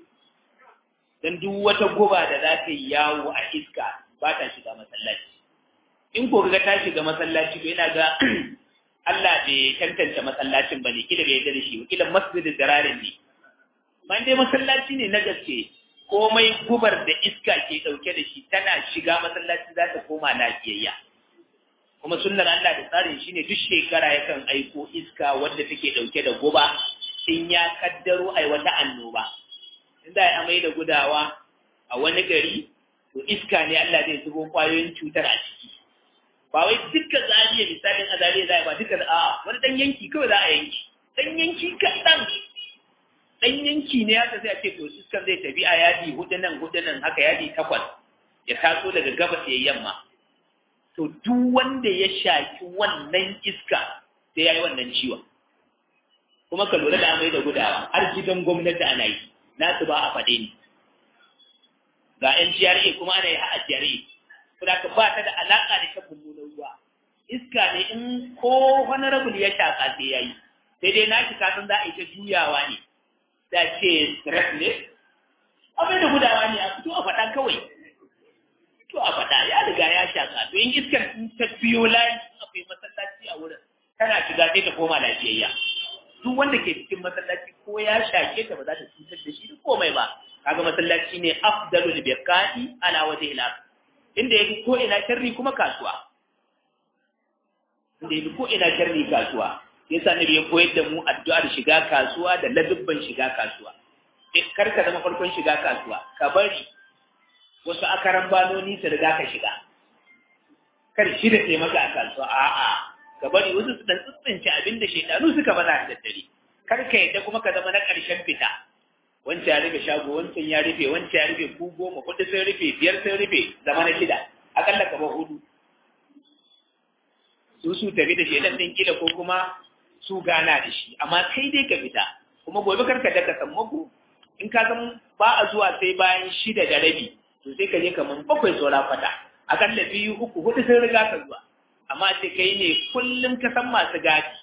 dan duk wata guba da za ta yi yawo a iska ba ta shiga masallaci in ko ga ta shiga masallaci to ina ga Allah bai tantance masallacin bane kila bai yarda da shi ba kila masjidin dararin ne man dai masallaci ne na gaske komai gubar da iska ke dauke da shi tana shiga masallaci za ta koma lafiyayya kuma sunnar Allah da tsarin shi ne duk shekara yakan aiko iska wadda take dauke da guba in ya kaddaro ai wata annoba in za a amai da gudawa a wani gari to iska ne Allah zai zubo kwayoyin cutar a ciki ba wai duka zariya misalin a zariya za a ba duka a wani dan yanki kawai za a yanki dan yanki kaɗan ɗan yanki ne haka sai a ce to iskan zai tafi a yadi hudu nan hudu nan haka yadi takwas ya taso daga gabas ya yamma to duk wanda ya shaki wannan iska sai ya yi wannan ciwon kuma ka lura da amai da gudawa har gidan gwamnati ana yi nasu ba a faɗe ni ga yan GRA kuma ana yi a GRA saboda ka ba ta da alaƙa da shan mummunan ruwa iska ne in ko honorable ya shaƙa sai ya yi sai dai na shi kasan za a yi ta juyawa ne da ce stress ne abin da gudawa ne a fito a faɗa kawai to a faɗa ya riga ya shaƙa to in iskar in ta biyo layi akwai masallaci a wurin tana shiga sai ta koma lafiyayya duk wanda ke cikin masallaci ko ya shake ta ba za ta cutar da shi da komai ba kaga masallaci ne afdalul biqa'i ala wajhi al inda yake ko ina sharri kuma kasuwa inda yake ko ina sharri kasuwa yasa nabi ya koyar da mu addu'ar shiga kasuwa da ladubban shiga kasuwa kar ka zama farkon shiga kasuwa ka bari wasu akaran banoni su riga ka shiga kar shi da taimaka a kasuwa a'a ka bari wasu su dan tsintsince abin da shaidanu suka baza da daddare kar ka yadda kuma ka zama na ƙarshen fita wancan ya rufe shago wancan ya rufe wancan ya rufe ku goma kuɗi sun rufe biyar sun rufe zama na shida akalla ka bar hudu su su tafi da shaidan ɗin kila ko kuma su gana da shi amma kai dai ka fita kuma gobe kar ka daka sammako in ka san ba a zuwa sai bayan shida da rabi to sai ka je kaman bakwai saura kwata akalla biyu uku hudu sun riga ka zuwa amma sai kai ne kullum ka san masu gadi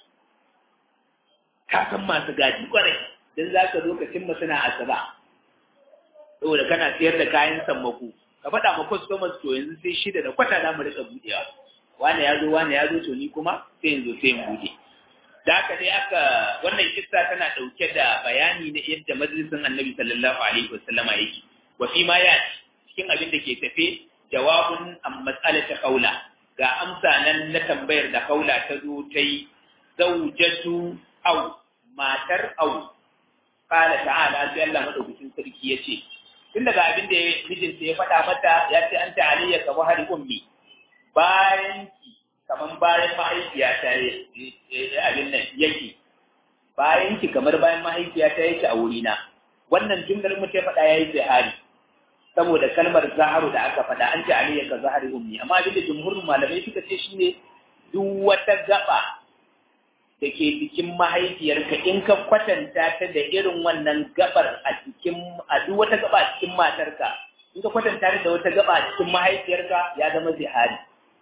ka san masu gadi kwarai don za ka zo ka cimma suna asuba saboda kana siyar da kayan sammako ka faɗa ma customers to yanzu sai shida da kwata za mu rika buɗewa wani ya zo wani ya zo to ni kuma sai yanzu sai mu buɗe da haka dai aka wannan kissa tana ɗauke da bayani na yadda majalisin annabi sallallahu alaihi wasallama yake wa fi ma ya cikin abin da ke tafe jawabun an mas'alata kaula ga amsa nan na tambayar da kaula ta zo ta yi zaujatu au matar au kala ta'ala sai Allah madaukakin sarki ya ce tun daga abin da mijinta ya faɗa mata ya ce an ta aliyya ka bahari ummi bayan ki kaman bayan mahaifiya ta abin nan yake bayan ki kamar bayan mahaifiya ta yake a wurina wannan jumlar mu ta faɗa yayi zahari saboda kalmar zaharu da aka faɗa an ce aliyya ka zahari ummi amma abin da jumhurin malamai suka ce shine duk wata gaba da ke cikin mahaifiyarka in ka kwatanta ta da irin wannan gabar a cikin a duk wata gaba a cikin matarka in ka kwatanta ta da wata gaba a cikin mahaifiyarka ya zama zihari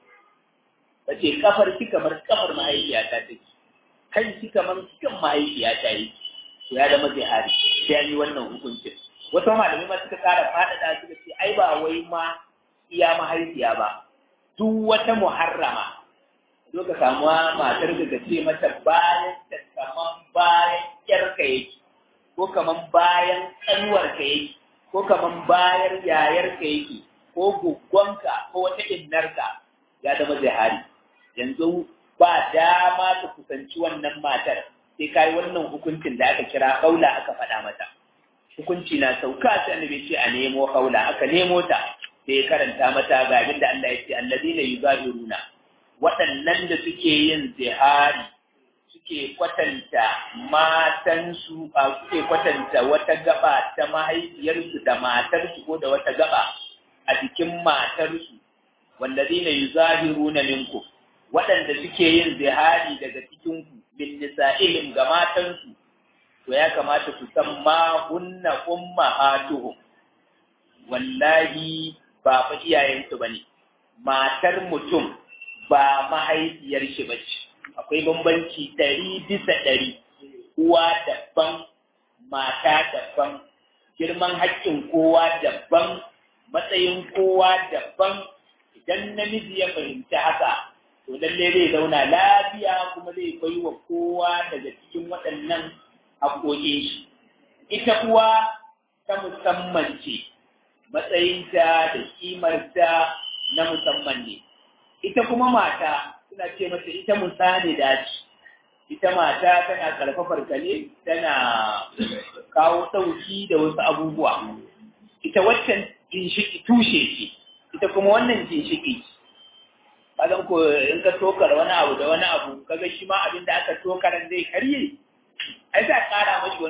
bace kafar ki kamar kafar mahaifiyata take kan ki kamar kan mahaifiyata yi to ya zama zihari sai an yi wannan hukuncin wasu malamai ma suka kara faɗaɗa suka ce ai ba wai ma iya mahaifiya ba duk wata muharrama zo ka samu matar da ce mata bayan ta kaman bayan yarka yake ko kaman bayan ƙanuwarka yake ko kaman bayan yayarka yake ko guggonka ko wata innarka ya zama zahari yanzu ba dama ta kusanci wannan matar sai kai wannan hukuncin da aka kira kaula aka faɗa mata hukunci na sauka sai annabi ce a nemo kaula aka nemo ta sai karanta mata ga abin da Allah ya ce allazina yuzahiruna waɗannan da suke yin zihari suke kwatanta matansu a suke kwatanta wata gaba ta mahaifiyarsu da matarsu ko da wata gaba a jikin matarsu wallazina yuzahiruna minkum waɗanda suke yin zihari daga cikinku min nisa'ihim ga matansu to ya kamata su san ma hunna ummahatuhum wallahi ba fa iyayensu bane matar mutum ba mahaifiyar shi ba ce akwai bambanci ɗari bisa ɗari uwa daban mata daban girman haƙƙin kowa daban matsayin kowa daban idan namiji ya fahimci haka to lalle zai zauna lafiya kuma zai bai wa kowa daga cikin waɗannan haƙoƙin shi ita uwa ta musamman ce matsayinta da kimarta na musamman ne ita kuma mata suna ce mata ita musani dace ita mata tana karfafar ka ne tana kawo sauki da wasu abubuwa ita waccan ginshiki tushe ce ita kuma wannan ginshiki kazan ko in ka tokar wani abu da wani abu kaga shi ma abin da aka tokaran zai karye ai za kara mashi wani ko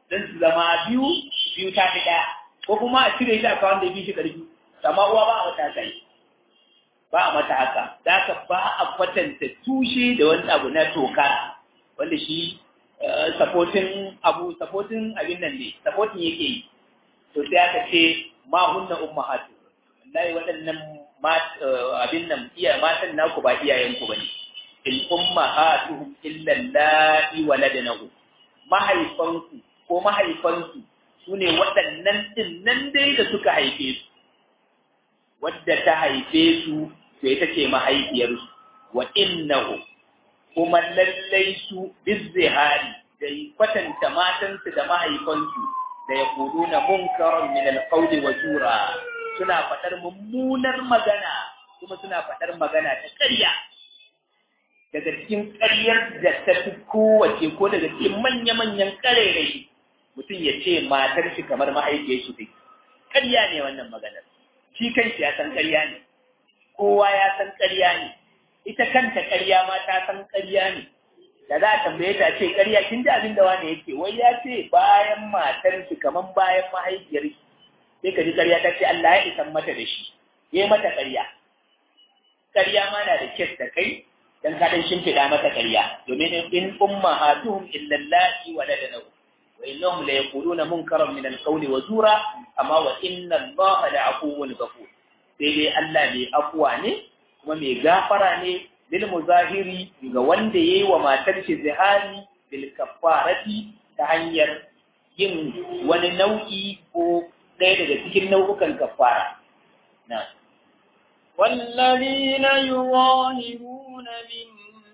don su zama biyu biyu ta fi ɗaya ko kuma a cire shi a kawon da biyu shi ƙarfi amma uwa ba a mata haka yi ba a mata haka za ka ba a kwatanta tushe da wani abu na toka wanda shi sapotin abu sapotin abin nan ne sapotin yake yi to sai aka ce ma hunna ummahatu wallahi waɗannan abin nan iya matan naku ba iyayenku bane in ummahatuhum illa allati waladnahu mahaifanku ko mahaifansu sune waɗannan din nan dai da suka haife su wadda ta haife su sai ta ce mahaifiyarsu wa innahu kuma lallai su bizzihari da kwatanta matansu da mahaifansu da ya kudu na munkaron min alƙauli wa jura suna faɗar mummunar magana kuma suna faɗar magana ta ƙarya daga cikin ƙaryar da ta fi kowace ko daga cikin manya-manyan ƙarairayi mutum ya ce matar shi kamar mahaifiyar shi take ƙarya ne wannan maganar shi kanshi ya san ƙarya ne kowa ya san ƙarya ne ita kanta ƙarya ma ta san ƙarya ne da za a tambaye ta ce ƙarya kin ji abin da wani yake wai ya ce bayan matar shi kamar bayan mahaifiyar shi sai ka ji ƙarya ta ce Allah ya isan mata da shi ya yi mata ƙarya ƙarya ma na da kes da kai dan ka dan shimfiɗa mata ƙarya domin in ummahatuhum illa allati waladnahu wa innahum la yaquluna munkaran min al-qawli wa zura amma wa inna allaha la afuwwun ghafur sai dai Allah mai afuwa ne kuma mai gafara ne lil muzahiri ga wanda yayi wa matar shi zihari bil kaffarati ta hanyar yin wani nau'i ko ɗaya daga cikin nau'ukan kaffara na
والذين يظاهرون من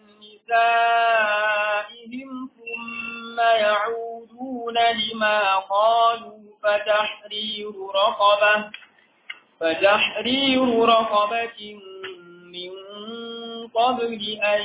نسائهم ثم يعودون لما قالوا فتحرير رقبة فتحرير رقبة من قبل أن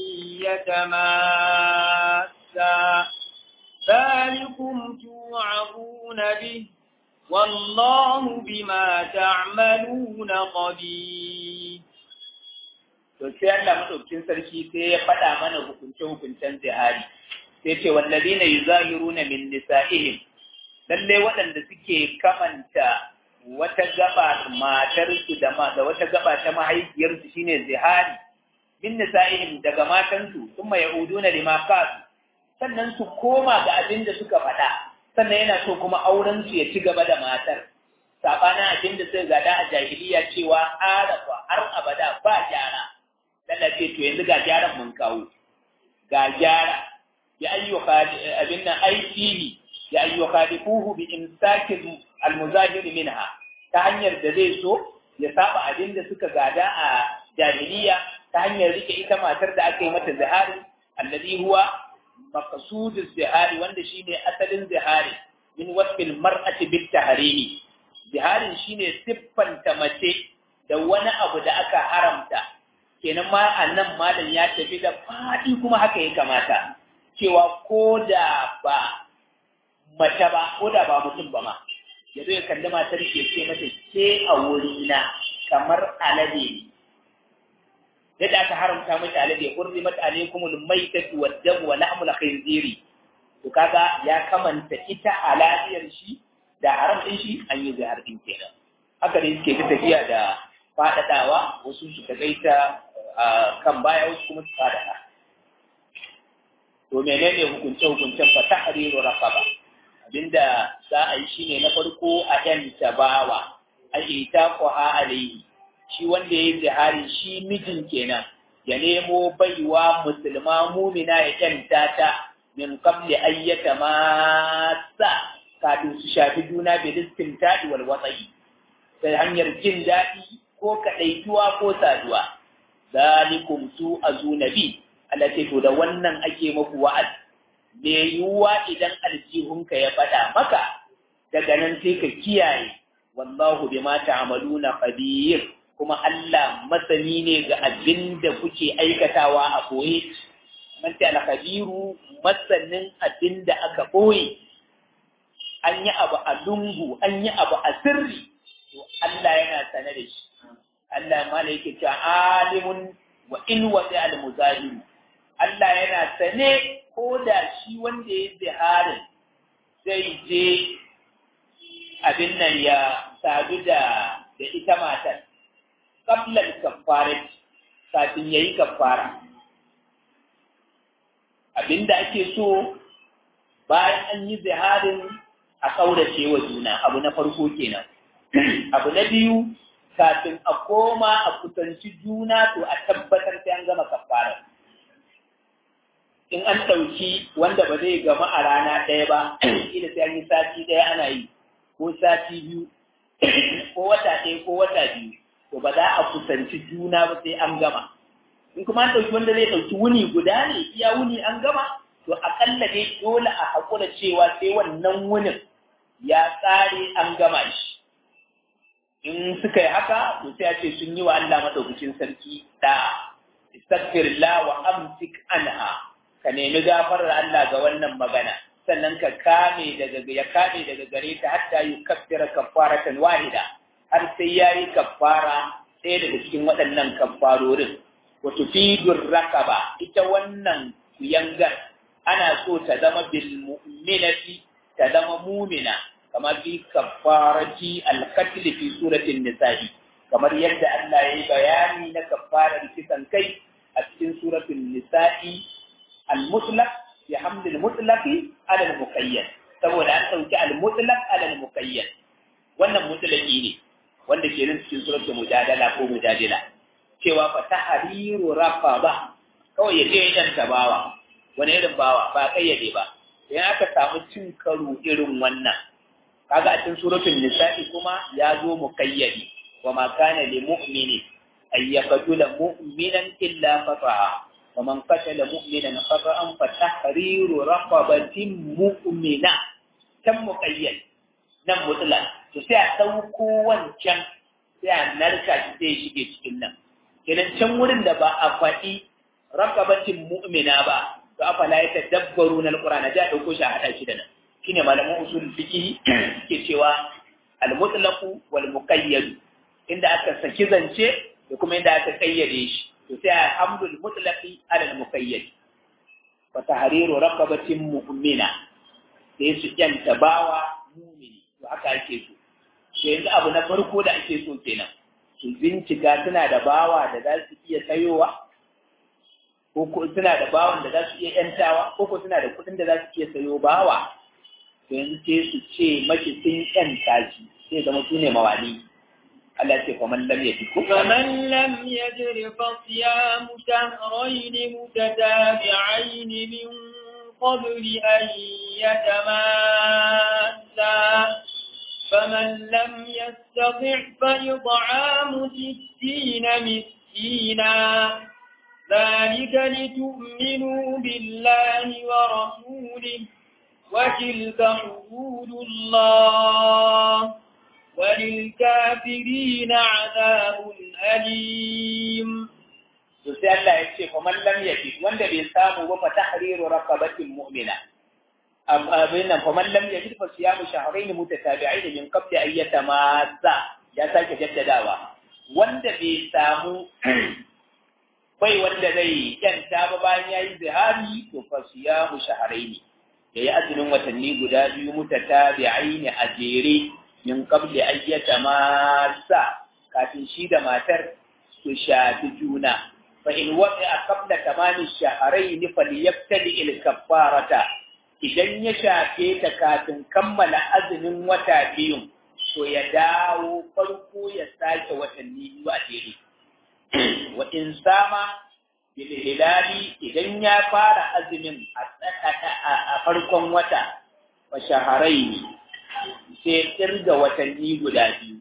يتماسا ذلكم توعظون به والله بما تعملون خبير
to sai Allah madaukakin sarki sai ya faɗa mana hukunce-hukuncen zihari sai ce wallazina yuzahiruna min nisa'ihim lalle waɗanda suke kamanta wata gaba matarsu da ma da wata gaba ta mahaifiyarsu shine zihari min nisa'ihim daga matansu thumma yauduna lima qalu sannan su koma ga abin da suka faɗa sannan yana so kuma auren su ya ci gaba da matar sabana abin da suka gada a jahiliya cewa arafa har abada ba gyara Allah ce to yanzu ga gyaran mun kawo ga gyara ya ayyuka abin nan aiki ya ayyuka difuhu bi imsakin almuzahir minha ta hanyar da zai so ya saba abin da suka gada a jahiliya ta hanyar rike ita matar da aka yi mata zihari alladhi huwa maqsudu zihari wanda shine asalin zihari min wasfil mar'ati bit tahrimi ziharin shine siffanta mace da wani abu da aka haramta kenan ma annan malam ya tafi da fadi kuma haka ya kamata cewa ko da ba mace ba ko da ba mutum ba ma ya zo ya kalli matar ke ce mata ke a wurina kamar alade ne yadda aka haramta mata alade hurrimat alaykumul maytatu wad-damu wa lahmul khinziri to kaga ya kamanta ita aladiyar shi da haram din shi an yi zahar din kenan haka ne suke tafiya da fadadawa wasu su gaita kan baya wasu kuma su fadada to menene hukunce hukuncen fa tahriru raqaba abinda za a yi shine na farko a yan tabawa a ita ko ha alayhi shi wanda ya yi zihari shi mijin kenan ya nemo baiwa musulma mumina ya kyanta ta min qabli ayyata masa kafin su shafi juna bi listin tadi wal watsayi ta hanyar jin daɗi ko kaɗaituwa ko saduwa zalikum su azunabi Allah ce to da wannan ake maku wa'az me yiwuwa idan aljihunka ya faɗa maka daga nan sai ka kiyaye wallahu bima ta'maluna khabir kuma Allah masani ne ga abin da kuke aikatawa a koye man ta al-khabiru masanin abin da aka koye an yi abu a lungu an yi abu a sirri to Allah yana sane da shi Allah ma yake cewa alimun wa in wa al-muzahiru Allah yana sane ko da shi wanda ya ziharin zai je abin nan ya sadu da da ita matar qablan kaffarat kafin yayi kaffara abinda ake so bayan an yi ziharin a kaurace wa juna abu na farko kenan abu na biyu kafin a koma a kusanci juna to a tabbatar sai an gama kaffara in an ɗauki wanda ba zai gama a rana ɗaya ba ila sai an yi sati ɗaya ana yi ko sati biyu ko wata ɗaya ko wata biyu to ba za a kusanci juna ba sai an gama in kuma an ɗauki wanda zai ɗauki wuni guda ne iya wuni an gama to aƙalla dai dole a haƙura cewa sai wannan wunin ya tsare an gama shi in suka yi haka to sai a ce sun yi wa Allah madaukakin sarki da istaghfirullah wa amsik anha ka nemi gafarar Allah ga wannan magana sannan ka kame daga ya kame daga gare ta hatta yi kaffira kaffaratan wahida har sai yayi kaffara ɗaya daga cikin waɗannan kaffarorin wa tufidur rakaba ita wannan kuyangar ana so ta zama bil mu'minati ta zama mu'mina kamar fi kaffarati al-qatl fi suratin nisa'i kamar yadda Allah ya yi bayani na kaffarar kisan kai a cikin suratul nisa'i al-mutlaq bi hamd al-mutlaq ala al-muqayyad saboda an dauki al-mutlaq ala al-muqayyad wannan mutlaqi ne wanda ke nan cikin suratul mujadala ko mujadila cewa fa tahriru raqaba kawai ya je dan tabawa wani irin bawa ba kayyade ba idan aka samu cin karo irin wannan kaga a cikin suratul nisa'i kuma ya zo muqayyadi wa ma kana lil mu'mini ay yaqtula mu'minan illa fataha wa man qatala mu'minan khata'an fa tahriru raqabatin mu'mina kan muqayyad nan mutlaq to sai a dauko wancan sai a narka shi sai shige cikin nan kenan can wurin da ba a faɗi raqabatin mu'mina ba to afala ya tadabbaru na alqur'ana da dauko shi a hada shi da nan shine malaman usul fiqh ke cewa al-mutlaq wal muqayyad inda aka saki zance da kuma inda aka kayyade shi to sai alhamdul mutlaqi ala al-muqayyad wa tahriru raqabatin mu'mina sai su yanta bawa mu'mini to haka ake so to yanzu abu na farko da ake so kenan su bincika suna da bawa da za su iya sayowa ko suna da bawan da za su iya yantawa ko ko suna da kuɗin da za su iya sayo bawa yanzu sai su ce mace sun yanta shi sai zama su ne mawali Allah ce faman lam yajid ko
faman lam yajid fa siyamu shahrayn mutatabi'ain min qabli an yatamassa فمن لم يستطع فإطعام ستين مسكينا ذلك لتؤمنوا بالله ورسوله وتلك حدود الله وللكافرين عذاب أليم
sai Allah ya ce fa man lam yajid wanda bai samu ba fa tahriru raqabatin mu'mina abin nan fa man lam yajid fa siyamu shahrayn mutatabi'ain min qabli an yatamassa ya sake jaddadawa wanda bai samu bai wanda zai yanta ba bayan yayi zihari to fa siyamu shahrayn yayi azumin watanni guda biyu mutatabi'ain a jere min qabli an yatamassa kafin shi da matar su shafi juna fa in waqi'a qabla tamami shahrayn falyabtadi il kaffarata idan ya shafe ta kafin kammala azumin wata biyun to ya dawo farko ya sake watanni biyu a jere wa in sama bil hilali idan ya fara azumin a farkon wata wa shaharaini sai kirga watanni guda biyu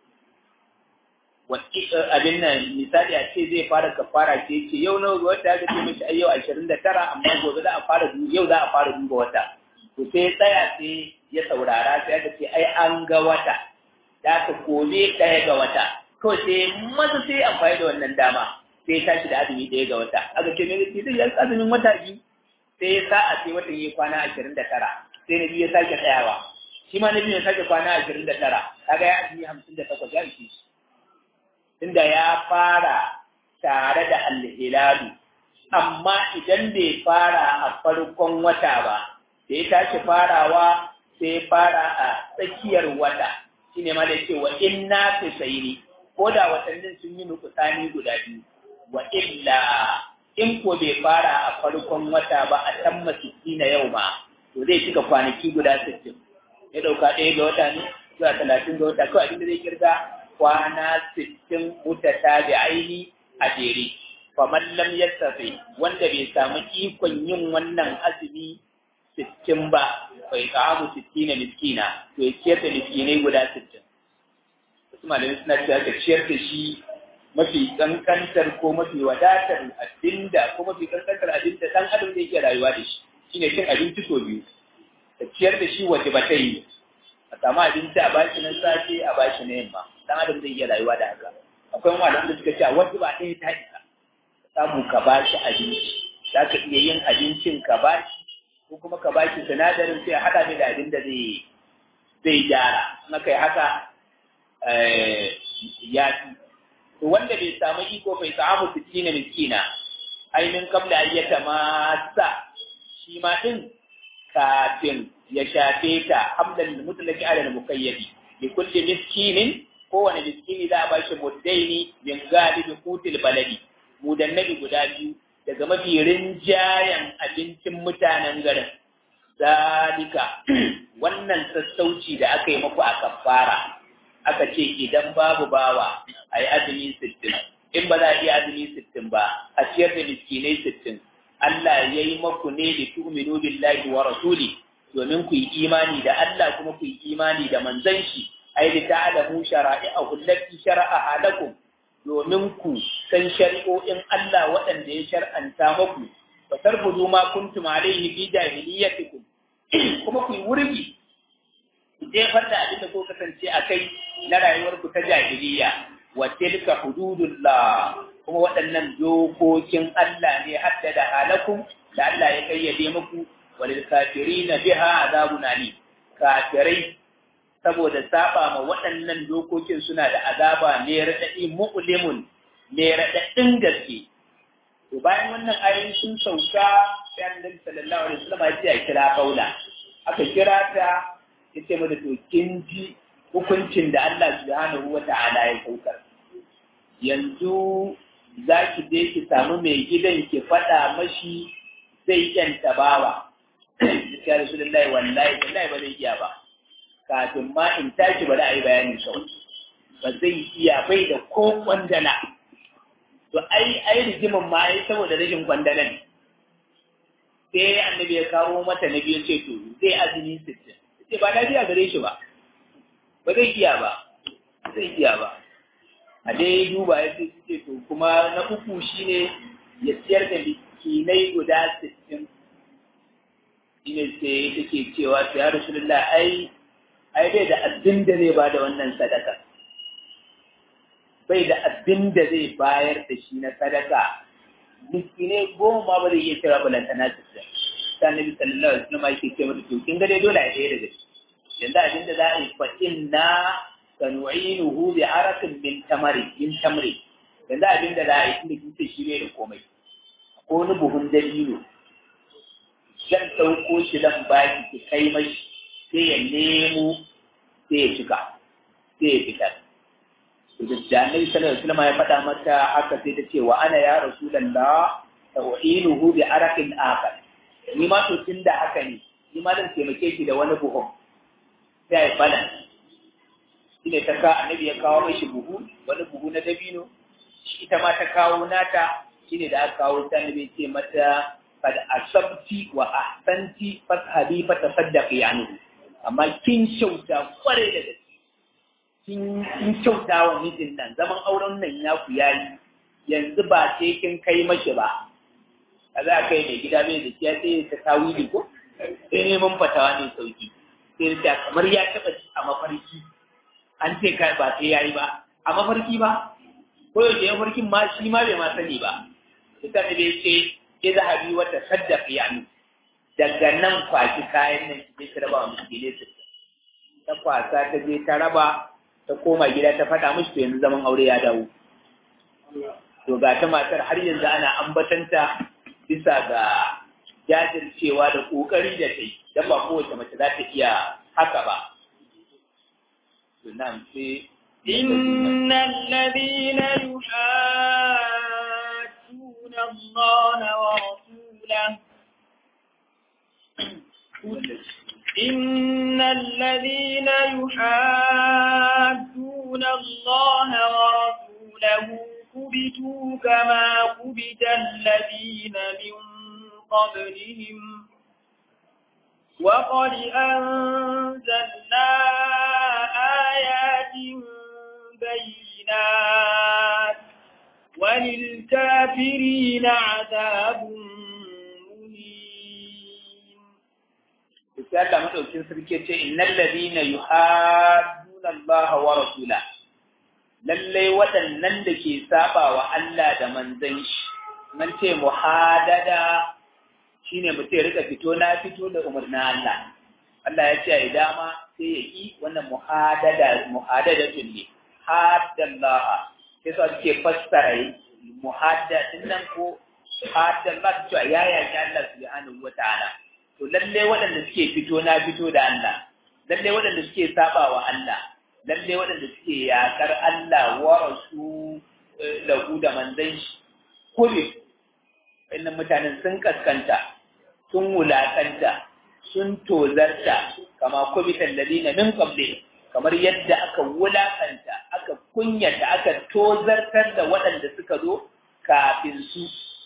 abin nan misali a ce zai fara kafara ce ce yau nawa ga wata aka ce mishi yau ashirin da tara amma gobe za a fara yau za a fara duba wata to sai tsaya sai ya saurara sai aka ce ai an ga wata da aka gobe ɗaya ga wata kawai sai maza sai amfani da wannan dama sai ya tashi da azumi ɗaya ga wata aka ce mai zai yi azumin wata biyu sai ya sa a sai watan ya kwana ashirin da tara sai na biyu ya sake tsayawa shi ma na biyu ya sake kwana ashirin da tara kaga ya azumi hamsin da takwas ya ishe shi tunda ya fara tare da alhilalu amma idan bai fara a farkon wata ba da ya tashi farawa sai fara a tsakiyar wata shine ma da ce wa inna fisaini ko da watannin sun yi nukusani guda biyu wa illa in ko bai fara a farkon wata ba a tamma sittina yau ma to zai cika kwanaki guda sittin ya dauka ɗaya ga wata ne zuwa talatin ga wata kawai abinda zai kirga kwana sittin mutata da aini a jere faman lam yastafi wanda bai samu ikon yin wannan azumi sittin ba bai ta'amu sittina miskina to ya ciyar da miskinai guda sittin wasu malamai suna cewa ka ciyar da shi mafi kankantar ko mafi wadatar abinda ko mafi kankantar abinda dan adam zai iya rayuwa da shi shine cin abinci so biyu ka ciyar da shi waje ba ta yi a samu abinci a bashi na safe a bashi na yamma dan adam zai iya rayuwa da haka akwai malaman da suka ce a wasu ba ɗaya ta isa samu ka bashi abinci za ka iya yin abincin ka bashi ko kuma ka bashi sinadarin sai a haɗa mai da abin da zai zai gyara na kai haka ya fi to wanda bai samu iko bai samu sittina miskina ainihin kabla ayyata masa shi ma din kafin ya shafe ta hamdan mutlaki ala mukayyabi bi kulli miskinin kowane miskini za a ba shi muddaini min galibi kutil baladi mudannabi guda biyu daga mafi rinjayen abincin mutanen garin zalika wannan sassauci da aka yi muku a kafara aka ce idan babu bawa a yi azumi sittin in ba za a iya azumi sittin ba a ciyar da miskinai sittin Allah ya yi maku ne da tu'minu billahi wa rasuli domin ku yi imani da Allah kuma ku yi imani da manzon shi ai da ta'lamu shara'i'ahu allati shara'a lakum domin ku san shari'o'in Allah waɗanda ya shar'anta maku wa tarbudu ma kuntum alayhi fi jahiliyyatikum kuma ku yi wurgi ku jefar da abin da ko kasance a kai na rayuwarku ta jahiliya wa tilka hududullah kuma waɗannan dokokin Allah ne haddada halakum da Allah ya kayyade muku walil kafirina biha azabun alim kafirai saboda saba ma waɗannan dokokin suna da azaba ne raɗaɗi mu'limun ne raɗaɗin gaske to bayan wannan ayoyin sun sauka sai annabi sallallahu alaihi wasallam ya ce a kira kaula aka kira ta ya ce mata to kin ji hukuncin da Allah subhanahu wa ta'ala ya saukar yanzu za ki je ki samu mai gidan ki faɗa mashi zai yanta bawa ya rasulullahi wallahi wallahi ba zai iya ba kafin ma in tashi ba da a yi bayanin kawai ba zai iya bai da ko kwandala to ai ai rigimin ma ai saboda rashin kwandala ne sai annabi ya kawo mata na biyu ce to zai azumi sittin ce ba lafiya gare shi ba ba zai iya ba zai iya ba a dai duba ya ce ce to kuma na uku shine ya siyar da miskinai guda sittin shine sai take cewa ya rasulullah ai ai bai da abin da zai ba da wannan sadaka bai da abin da zai bayar da shi na sadaka miskinai goma ba zai iya cewa balantana sittin ta nabi sallallahu alaihi wasallam yake ce mata to kin ga dai dole a ɗaya daga ciki yanzu abin da za a yi fa inna sanu'inuhu bi arakin min tamari min tamri yanzu abin da za a yi tunda kin ce shi ne da komai ko wani buhun dalilo zan ɗauko shi zan baki ki kai mashi sai ya nemo sai ya cika sai ya fitar da annabi sallallahu alaihi wasallam ya faɗa mata haka sai ta ce wa ana ya rasulullah sanu'inuhu bi arakin akar ni ma to tun da haka ne ni ma zan taimake ki da wani buhun sai ya bala shi ne ta ka annabi ya kawo mai shi buhu wani buhu na dabino shi ita ma ta kawo nata shi ne da aka kawo ta annabi ce mata kad asabti wa ahsanti fashabi fa tasaddaqi anhu amma kin kyauta kware da gaske kin kin kyauta wa mijin nan zaman auren nan ya ku yayi yanzu ba sai kin kai mashi ba a za a kai mai gida mai da kiya sai ta tawili ko sai neman fatawa ne sauki sai ta kamar ya taba a mafarki an ce kai ba sai yayi ba a mafarki ba ko yaushe ya farkin ma shi ma bai ma sani ba ita ne bai ce ke zahabi wata saddaq yani daga nan kwashi kayan nan ki ta raba wa miskine su ta kwasa ta je ta raba ta koma gida ta faɗa mishi to yanzu zaman aure ya dawo to ga ta matar har yanzu ana ambatanta bisa ga jajircewa da ƙoƙari da ta yi don ba kowace mace za ta iya haka ba sunan sai
إن الذين يحادون الله ورسوله إن الذين يحادون الله ورسوله كبتوا كما كبت الذين من قبلهم وقد أنزلنا آيات بينات وللكافرين عذاب مهين
sai Allah madaukin sarki ce innal ladina yuhadduna Allah wa rasula lalle waɗannan da ke saba wa Allah da manzon shi man ce muhadada shine mutum ya rika fito na fito da umarnin Allah Allah ya ce ai dama sai ya yi wannan muhadada muhadadatun ne haddallah sai su ake fassara muhaddadin nan ko haddallah cewa ya yaki Allah subhanahu wa ta'ala to lalle waɗanda suke fito na fito da Allah lalle waɗanda suke saba wa Allah lalle waɗanda suke yakar Allah wa rasu lahu da manzon shi kube wannan mutanen sun kaskanta sun wulakanta sun tozarta kama kubitan ladina min qabli kamar yadda aka wulakanta aka kunyata aka tozartar da waɗanda suka zo kafin su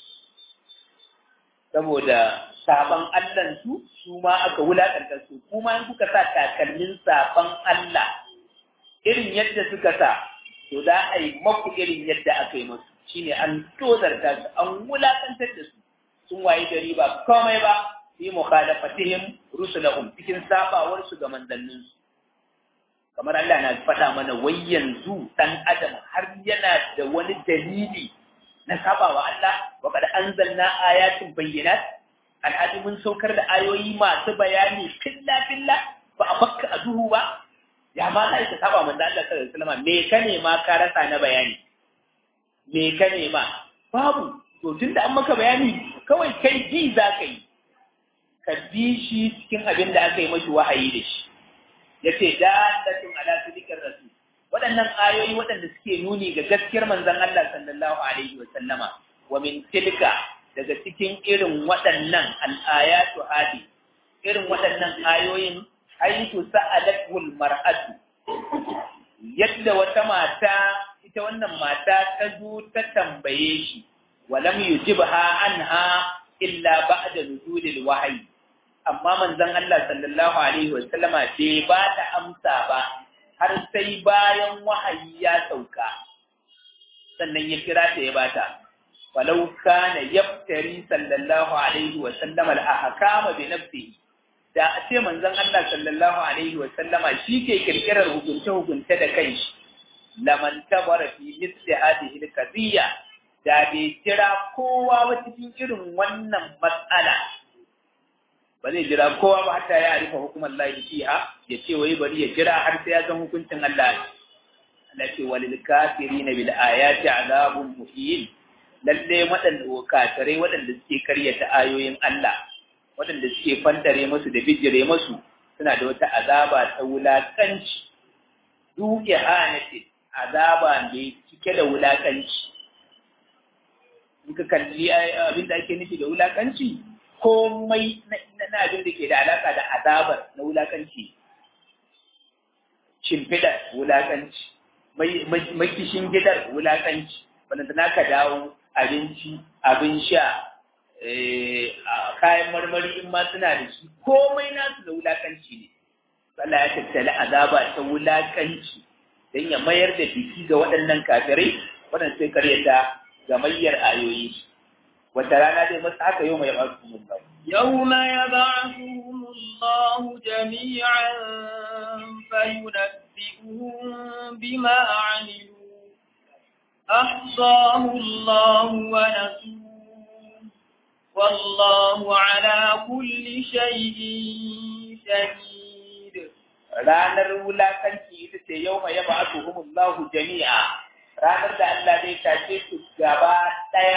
saboda saban Allah su su ma aka wulakanta su kuma in kuka sa takalmin saban Allah irin yadda suka sa to da a yi maku irin yadda aka yi musu shine an tozarta su an wulakantar da su sun waye gari ba komai ba fi mukhalafatihim rusulahum cikin sabawar su ga manzannin su kamar Allah na faɗa mana wai yanzu dan adam har yana da wani dalili na sabawa Allah wa kad anzalna ayatin bayyinat alhadi mun saukar da ayoyi masu bayani filla filla ba a bakka a duhu ba ya ma sai ka saba manzo Allah sallallahu alaihi wasallam me ka nema ka rasa na bayani me ka nema babu to tunda an maka bayani kawai kai ji za ka yi ka bi shi cikin abin da aka yi mashi wahayi da shi yace dalatun ala sidikar rasul waɗannan ayoyi waɗanda suke nuni ga gaskiyar manzon Allah sallallahu alaihi wa sallama wa min tilka daga cikin irin waɗannan al-ayatu hadi irin waɗannan ayoyin haythu sa'alatul mar'atu yadda wata mata ita wannan mata ta zo ta tambaye shi walam yujibha anha illa ba'da nuzulil wahyi amma manzon Allah sallallahu alaihi wa sallama bai ba ta amsa ba har sai bayan wahayi ya sauka sannan ya kira ta ya bata walau kana yaftari sallallahu alaihi wa sallama al-ahkama bi nafsihi da a ce manzon Allah sallallahu alaihi wa sallama shi ke kirkirar hukunce hukunce da kanshi laman tabara fi misli hadhihi al-qadiyya da bai kira kowa ba cikin irin wannan matsala ba zai jira kowa ba hatta ya arifa hukumar lahi fiha ya ce wai bari ya jira har sai ya san hukuncin Allah Allah ce walil kafirina bil ayati azabun muhin lalle waɗanda kafirai waɗanda suke karyata ayoyin Allah waɗanda suke fantare musu da bijire musu suna da wata azaba ta wulakanci duke hanati azaba mai cike da wulakanci in ka kalli abin da ake nufi da wulakanci komai na abin da ke da alaka da azabar na wulakanci shimfidar wulakanci makishin gidar wulakanci wanda na ka dawo abinci abin sha kayan marmari in ma suna da shi komai nasu da wulakanci ne Allah ya tattali azaba ta wulakanci don ya mayar da biki ga waɗannan kafirai waɗanda sai karyata gamayyar ayoyi wata rana zai masa haka yau mai yabarsu mun ba
يوم يبعثهم الله جميعا فينبئهم بما عملوا أحصاه الله ونسوه والله على كل شيء شهيد
ranar wulakanci ita ce yau mai yaba aka humullahu jami'a ranar da Allah zai tashe su gaba ɗaya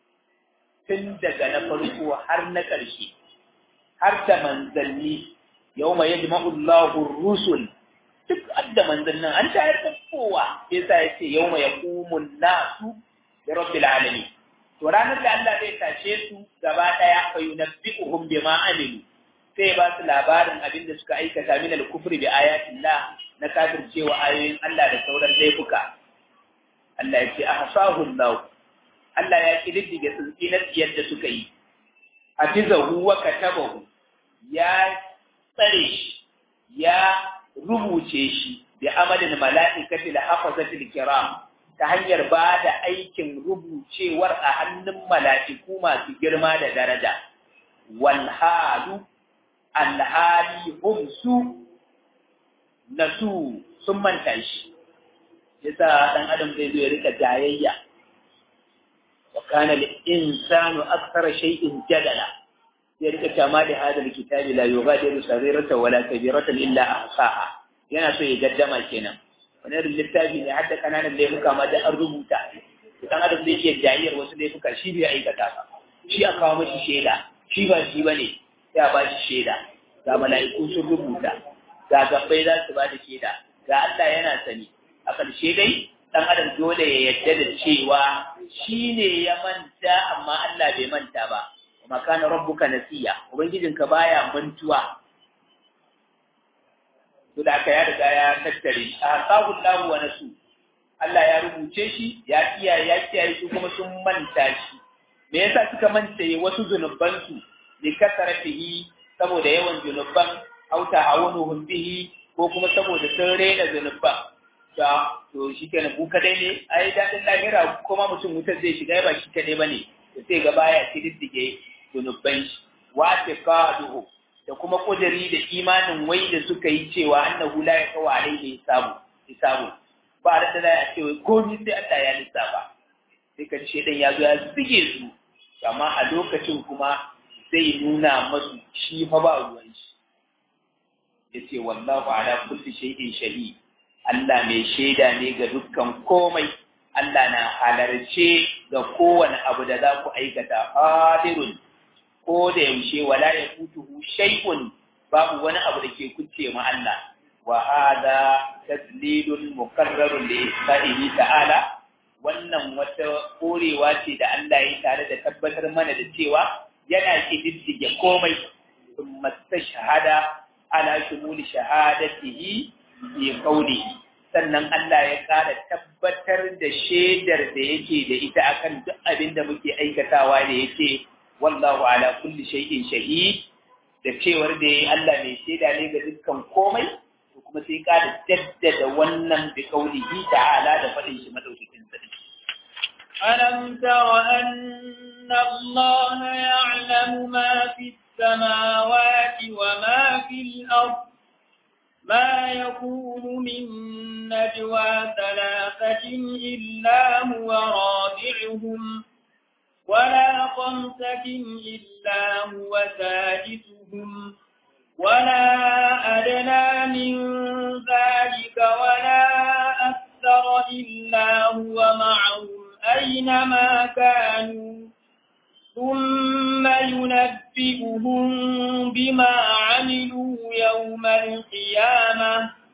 tun daga na farko har na ƙarshe har da manzanni yawma yajma'u Allahu ar-rusul duk adda manzannin an tayar da kowa yasa yace yawma yaqumu an-nasu li rabbil alamin to ranar da Allah zai tashe su gaba daya fa yunabbi'uhum bima amilu sai ba su labarin abin da suka aikata min al-kufri bi ayatillah na kafircewa ayoyin Allah da sauran laifuka Allah ya ce ahsahu Allah Allah ya kididdige tsuntsi na tsiyar da suka yi hafizahu wa katabahu ya tsare shi ya rubuce shi bi amalin mala'ikati da hafazatil kiram ta hanyar ba da aikin rubucewar a hannun mala'iku masu girma da daraja wal halu alhali hum su nasu sun manta shi yasa dan adam zai zo ya rika jayayya wa kana lil insanu akthara shay'in jadala ya rika kama da hadal kitabi la yughadiru saghiratan wala kabiratan illa ahsaha yana so ya gaddama kenan wani irin littafi ne hadda kananan laifuka ma da an rubuta dan adam zai iya jayayyar wasu laifuka shi bai aikata ba shi a kawo mashi shaida shi ba shi bane ya ba shi shaida ga mala'iku sun rubuta ga gabbai za su ba da shaida ga Allah yana sani a ƙarshe dai ɗan adam dole ya yadda da cewa shi ne ya manta amma Allah bai manta ba kuma kana rabbuka nasiya ubangijinka baya mantuwa to da aka ya riga ya tattare a sahu lahu wa nasu Allah ya rubuce shi ya kiyaye ya kiyaye su kuma sun manta shi me yasa suka manta wasu zunubansu li kasaratihi saboda yawan zunuban au ta'awunuhum bihi ko kuma saboda sun rena zunuban da to shi kenan ku kadai ne ai dadin lahira kuma mutum wutar zai shiga ba shi kadai bane to sai ga baya kididdige zunuban shi wa taqaduhu da kuma kudiri da imanin wai da suka yi cewa annahu la yaqwa alaihi hisabu hisabu ba da da ya ce wai komai sai Allah ya lissafa sai ka ce dan ya zo ya zige su amma a lokacin kuma zai nuna masu shi fa ba ruwan shi yace wallahu ala kulli shay'in shahid Allah mai shaida ne ga dukkan komai Allah na halarce ga kowane abu da za ku aikata hadirun ko da yaushe wala ya kutuhu shay'un babu wani abu da ke kuce ma Allah wa hada tadlilun mukarrarun li isba'ihi ta'ala wannan wata korewa ce da Allah ya tare da tabbatar mana da cewa yana kididdige komai thumma shahada ala shumuli shahadatihi fi qawlihi sannan Allah ya ƙara tabbatar da shaidar da yake da ita akan duk abin da muke aikatawa da yake wallahu ala kulli shay'in shahid da cewar da yayi Allah mai shaida ne ga dukkan komai to kuma sai ƙara jaddada wannan bi qawlihi ta'ala da faɗin shi madaukakin sarki
ألم تر أن الله يعلم ما في السماوات وما في الأرض ما يكون من نجوى ثلاثة إلا هو رابعهم ولا خمسة إلا هو سادسهم ولا أدنى من ذلك ولا أكثر إلا هو معهم أينما كانوا ثم ينبئهم بما عملوا يوم القيامة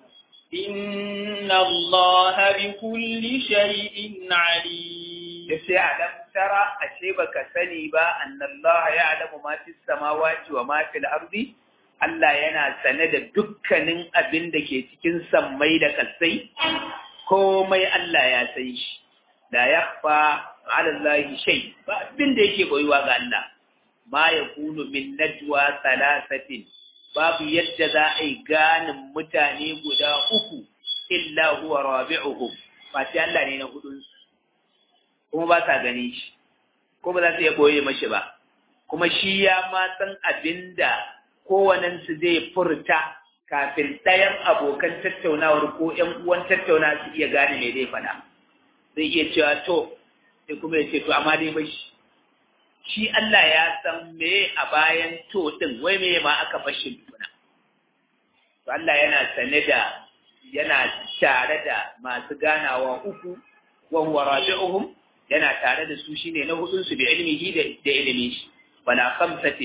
إن الله بكل شيء عليم
yace alam tara ashe baka sani ba annallaha ya'lamu ma fis samawati wa ma fil ardi Allah yana sane da dukkanin abin da ke cikin sammai da kasai komai Allah ya san shi la yakhfa ala Allah shay ba abin da yake boyuwa ga Allah ma yakunu min najwa thalathatin babu yadda za a yi ganin mutane guda uku illa huwa rabi'uhum ba sai Allah ne na hudun kuma ba sa gani shi ko ba za su iya boye mashi ba kuma shi ya ma san abinda kowanensu zai furta kafin ɗayan abokan tattaunawar ko ‘yan uwan tattauna su iya gane me zai faɗa zai iya cewa to sai kuma ya ce to amma dai bashi shi Allah ya san me a bayan to din wai me ma aka fashin tuna to Allah yana sane da yana tare da masu ganawa uku wa huwa rabi'uhum yana tare da su shine na hudun su bi ilmihi da da ilimin shi wala khamsatin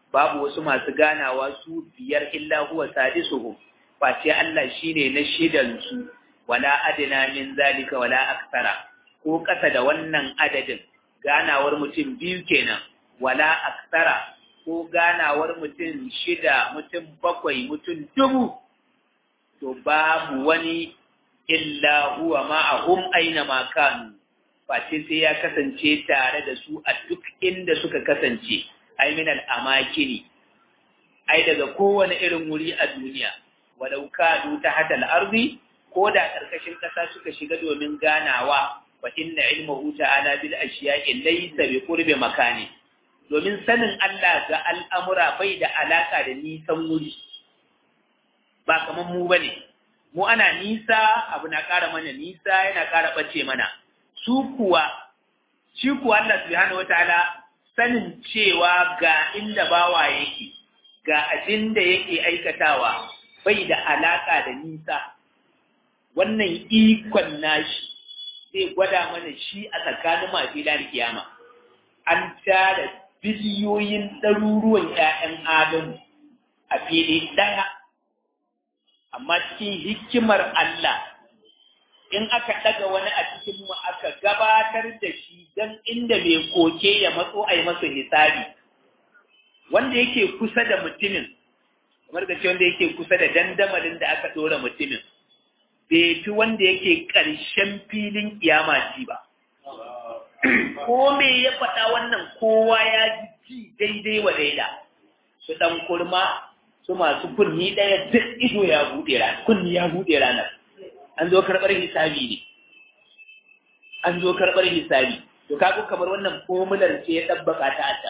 babu wasu masu ganawa su biyar illa huwa sadisuhum face Allah shine na shidan su wala adna min zalika wala aksara ko kasa da wannan adadin ganawar mutum biyu kenan wala aksara ko ganawar mutum shida mutum bakwai mutum dubu to babu wani illa huwa ma'ahum aina ma kanu face sai ya kasance tare da su a duk inda suka kasance ai min al-amakini ai daga kowane irin wuri a duniya walau kadu ta hatal arzi ko da karkashin kasa suka shiga domin ganawa fa inna ilmuhu ta'ala bil ashiya'i laysa bi qurbi makani domin sanin Allah ga al'amura bai da alaka da nisan wuri ba kaman mu bane mu ana nisa abu na ƙara mana nisa yana ƙara ɓace mana su kuwa shi kuwa Allah subhanahu wataala sanin cewa ga inda bawa yake ga abin da yake aikatawa bai da alaka da nisa wannan ikon nashi zai gwada mana shi a tsakanin masu da kiyama an tara biliyoyin ɗaruruwan ‘ya'yan adamu a fili ɗaya amma cikin hikimar Allah in aka ɗaga wani a cikin mu aka gabatar da shi don inda mai koke ya matso a yi masa hisabi wanda yake kusa da mutumin kamar da ce wanda yake kusa da dandamalin da aka ɗora mutumin bai fi wanda yake ƙarshen filin kiyama ci ba ko me ya faɗa wannan kowa ya ji daidai wa daida su ɗan kurma su masu kunni ɗaya duk ido ya buɗe ranar kunni ya buɗe ranar an zo karɓar hisabi ne an zo karɓar hisabi to kago kamar wannan fomular ce ya ɗabbaka ta a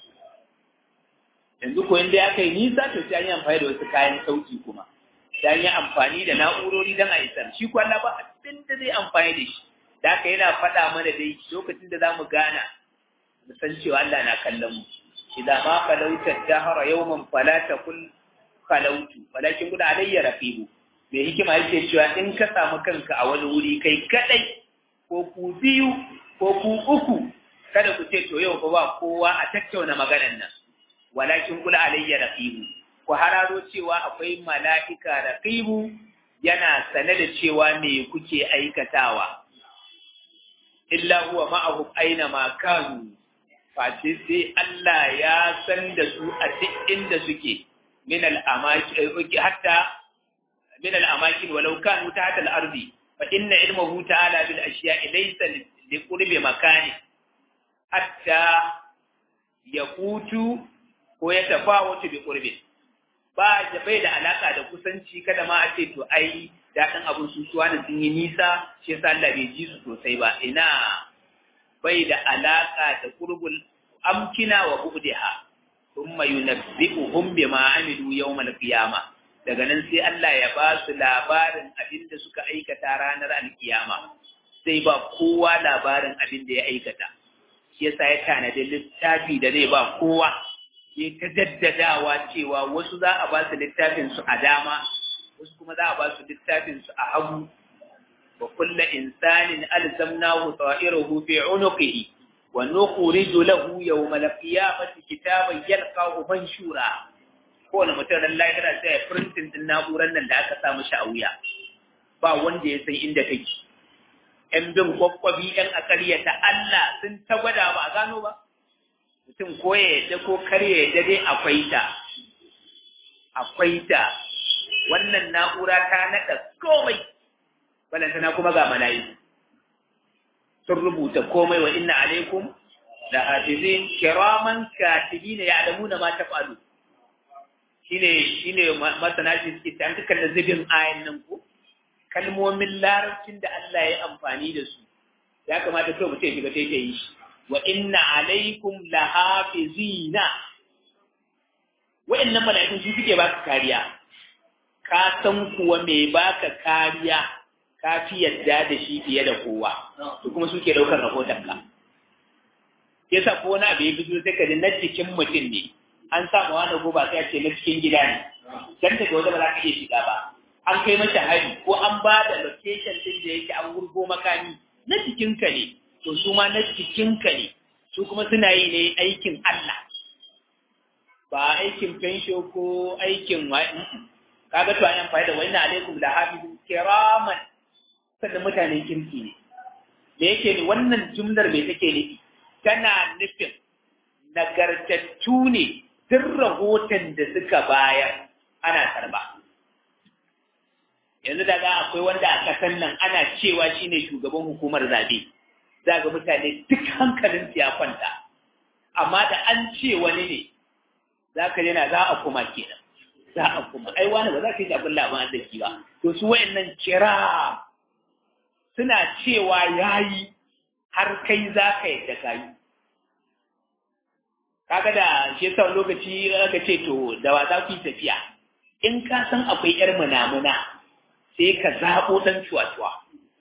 yanzu ko inda aka yi nisa to sai an yi amfani da wasu kayan sauki kuma sai an yi amfani da na'urori don a isar shi ko Allah ba abin da zai amfani da shi da haka yana faɗa mana dai lokacin da za mu gana mu san cewa Allah na kallon mu idan ma falauta dahara yawman fala takul falautu walakin guda alayya raqibu mai hikima yake cewa in ka samu kanka a wani wuri kai kadai ko ku biyu ko ku uku kada ku ce to yau fa ba kowa a tattauna maganar nan walakin kula alayya raqibu ku hararo cewa akwai mala'ika raqibu yana sane da cewa me kuke aikatawa illa huwa ma'ahum aina ma kanu face sai Allah ya san da su a duk inda suke min al-amaki hatta min al-amakin walau kanu tahta al-ardi fa inna ilmuhu ta'ala bil ashiya'i laysa li qurbi makani hatta yaqutu ko ya tafawatu bi qurbi ba da bai da alaka da kusanci kada ma a ce to ai daɗin abin susuwa da sun yi nisa shi yasa Allah bai ji su sosai ba ina bai da alaka da qurbul amkina wa bu'diha thumma yunabbi'uhum bima amilu yawmal qiyamah daga nan sai Allah ya ba su labarin abin da suka aikata ranar alkiyama sai ba kowa labarin abin da ya aikata shi yasa ya tanadi littafi da zai ba kowa ya ta daddadawa cewa wasu za a ba su littafin su a dama wasu kuma za a ba su littafin su a hagu wa kulla insanin alzamnahu ta'irahu fi unuqihi wa nukhriju lahu yawmal qiyamati kitaban yalqahu manshura kowane mutum ran lahira sai ya printin din na'urar nan da aka samu shi a wuya ba wanda ya san inda kake yan bin kwakwabi yan akariya ta Allah sun ta gwada ba a gano ba mutum ko ya yadda ko kar ya yadda dai akwai ta akwai ta wannan na'ura ta naɗa komai balantana kuma ga mala'iku sun rubuta komai wa inna alaikum da hafizin kiraman katibina ya'lamuna ma taf'alu shine shine masana shi suke ta duka da zubin ayan nan ko kalmomin larabcin da Allah ya amfani da su ya kamata kai mutum shiga sai ta yi shi wa inna alaikum lahafizina wa'annan mala'ikun su suke baka kariya ka san kuwa me baka kariya ka fi yadda da shi fiye da kowa to kuma suke daukar rahoton ka yasa ko wani abu ya fito sai ka ji na cikin mutum ne an samu wani goba sai ce na cikin gida ne dan daga wajen ba za ka iya shiga ba an kai mata hari ko an ba da location din da yake an gurgo makami na cikin ka ne to su ma na cikin ka ne su kuma suna yi ne aikin Allah ba aikin fensho ko aikin wa kaga to an amfani da wani alaikum da hafizun kiraman sannan mutanen kirki ne me yake ne wannan jumlar me take nufi tana nufin nagartattu ne duk rahoton da suka bayar ana karba yanzu daga akwai wanda a kasan nan ana cewa shine shugaban hukumar zabe za ga mutane duk hankalin ya kwanta amma da an ce wani ne za ka yana za a kuma kenan za a kuma ai wani ba za ka yi abin labarin da ba to su wayannan kira suna cewa yayi har kai za ka yadda ka yi kaga da shi yasa lokaci aka ce to da wa za ku yi tafiya in ka san akwai yar munamuna sai ka zaɓo ɗan cuwa-cuwa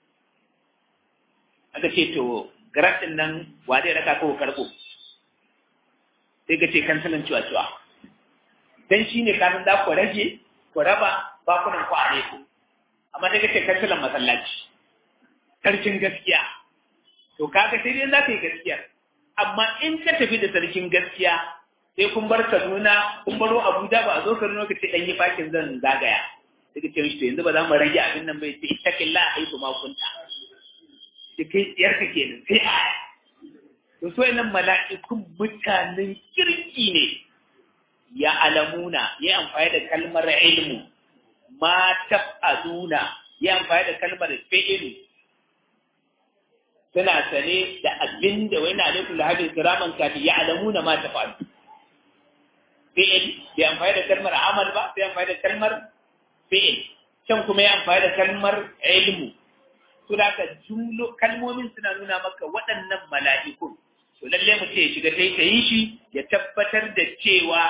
aka ce to garantin nan wa zai raka ko karɓo sai ka ce kansalan cuwa-cuwa dan shi ne kanin za ku rage ku raba bakunan ku a ku amma sai ka ce kansalan masallaci sarkin gaskiya to kaga sai dai za ka yi gaskiyar amma in ka tafi da sarkin gaskiya sai kun bar Kaduna kun baro Abuja ba a zo Kaduna ka ce dan yi fakin zan zagaya sai ka ce mishi to yanzu ba za mu rage abin nan bai sai ittaqilla a haifu ma kunta da kai tsiyar ka kenan sai a to so nan mala'ikun mutanen kirki ne ya alamuna ya amfani da kalmar ilmu ma taf'aluna ya amfani da kalmar fi'ilu suna sane da abin da wani alaikum lahabin kiraman kafi ya alamu na ma ta faru fi'il bai amfani da kalmar amal ba sai amfani da kalmar fi'il can kuma ya amfani da kalmar ilmu to da ka jumlo kalmomin suna nuna maka waɗannan mala'ikun to lalle mu ce shiga tai ta yi shi ya tabbatar da cewa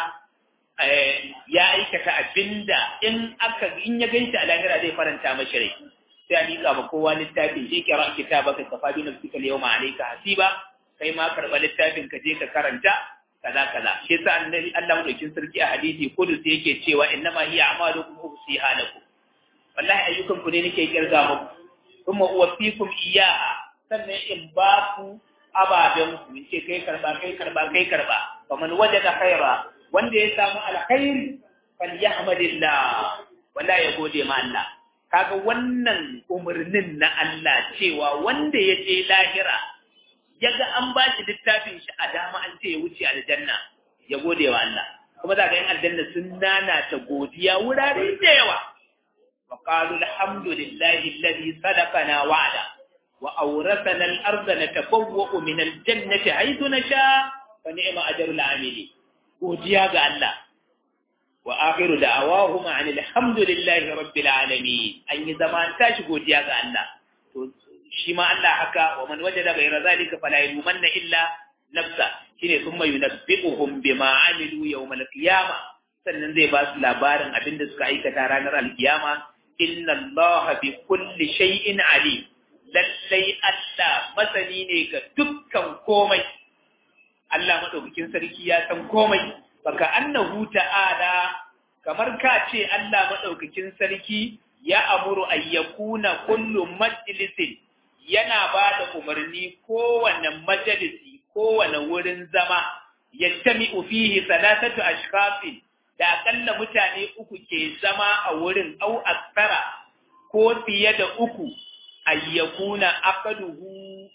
ya aikata abinda in aka in ya ganshi a lahira zai faranta mashi rai sai a miƙa ma kowa littafin je kira kitabaka kafa bi nafsika al-yawma alayka hasiba kai ma karba littafin ka je ka karanta kaza kaza shi yasa annabi Allah madaukin sarki a hadisi kudus yake cewa innama hiya a'malukum usiha lakum wallahi ayyukan ku ne nake kirga muku kuma uwaffikum iyyaha sannan in ba ku ababen ku in ce kai karba kai karba kai karba faman wajada khaira wanda ya samu alkhairi falyahmadillah wallahi ya gode ma Allah kaga wannan umarnin na Allah cewa wanda ya je lahira ya ga an ba shi littafin shi a dama an ce ya wuce aljanna ya gode wa Allah kuma za ga yin aljanna sun nana ta godiya wurare da yawa wa qalu alhamdulillahi alladhi sadaqana wa'ada wa awrathana al-ardha natabawwa'u min al-jannati haythu nasha fa ni'ma ajrul amili godiya ga Allah wa akhiru da'awahum alhamdulillahi rabbil alamin an yi zaman tashi godiya ga Allah to shi ma Allah haka wa man wajada ghayra zalika fala yumanna illa nafsa shine thumma yunabbi'uhum bima amilu yawm al-qiyama sannan zai ba su labarin abin da suka aikata ranar al-qiyama inna Allah bi kulli shay'in alim lallai Allah masani ne ga dukkan komai Allah madaukakin sarki ya san komai baka annahu ta'ala kamar ka ce Allah madaukakin sarki ya amuru ayyakuna kullu majlisin yana ba da umarni kowane majalisi kowane wurin zama yattami'u fihi salatatu ashkhafin da akalla mutane uku ke zama a wurin au aksara ko fiye da uku ayyakuna aqaduhu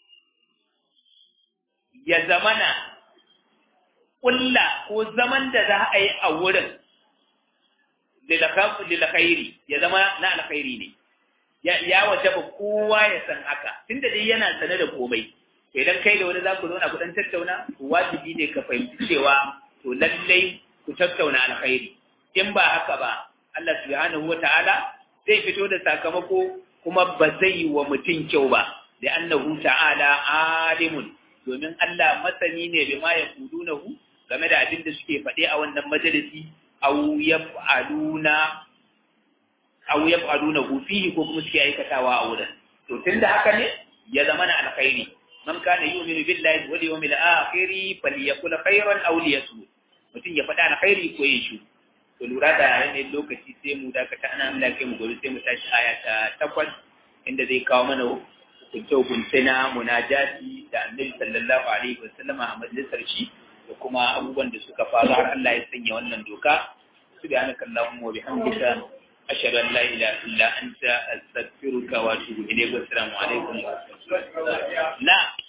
ya zamana kulla ko zaman da za a yi a wurin lilakhairi ya zama na alkhairi ne ya waje ba kowa ya san haka tunda dai yana sane da komai idan kai da wani za ku zauna ku dan tattauna wajibi ne ka fahimci cewa to lallai ku tattauna alkhairi in ba haka ba Allah subhanahu wata'ala zai fito da sakamako kuma ba zai yi wa mutum kyau ba da annahu ta'ala alimun domin Allah masani ne bima ya kudunahu game da abin da suke faɗe a wannan majalisi aw yaf'aluna aw yaf'aluna fihi ko kuma suke aikatawa a wurin to tunda haka ne ya zama na alkhairi man kana yu'minu billahi wal yawmil akhir falyakul khairan aw liyasmut mutum ya faɗa alkhairi ko ya shi to lura da yanayin lokaci sai mu dakata ana Allah kai mu gobe sai mu tashi aya ta takwas inda zai kawo mana hukunce hukunce na munajati da annabi sallallahu alaihi wasallam a majalisar shi da kuma abubuwan da suka faru har Allah ya sanya wannan doka subhanaka allahumma wa bihamdika ashhadu an la ilaha illa anta astaghfiruka wa atubu ilayk assalamu alaikum wa rahmatullahi na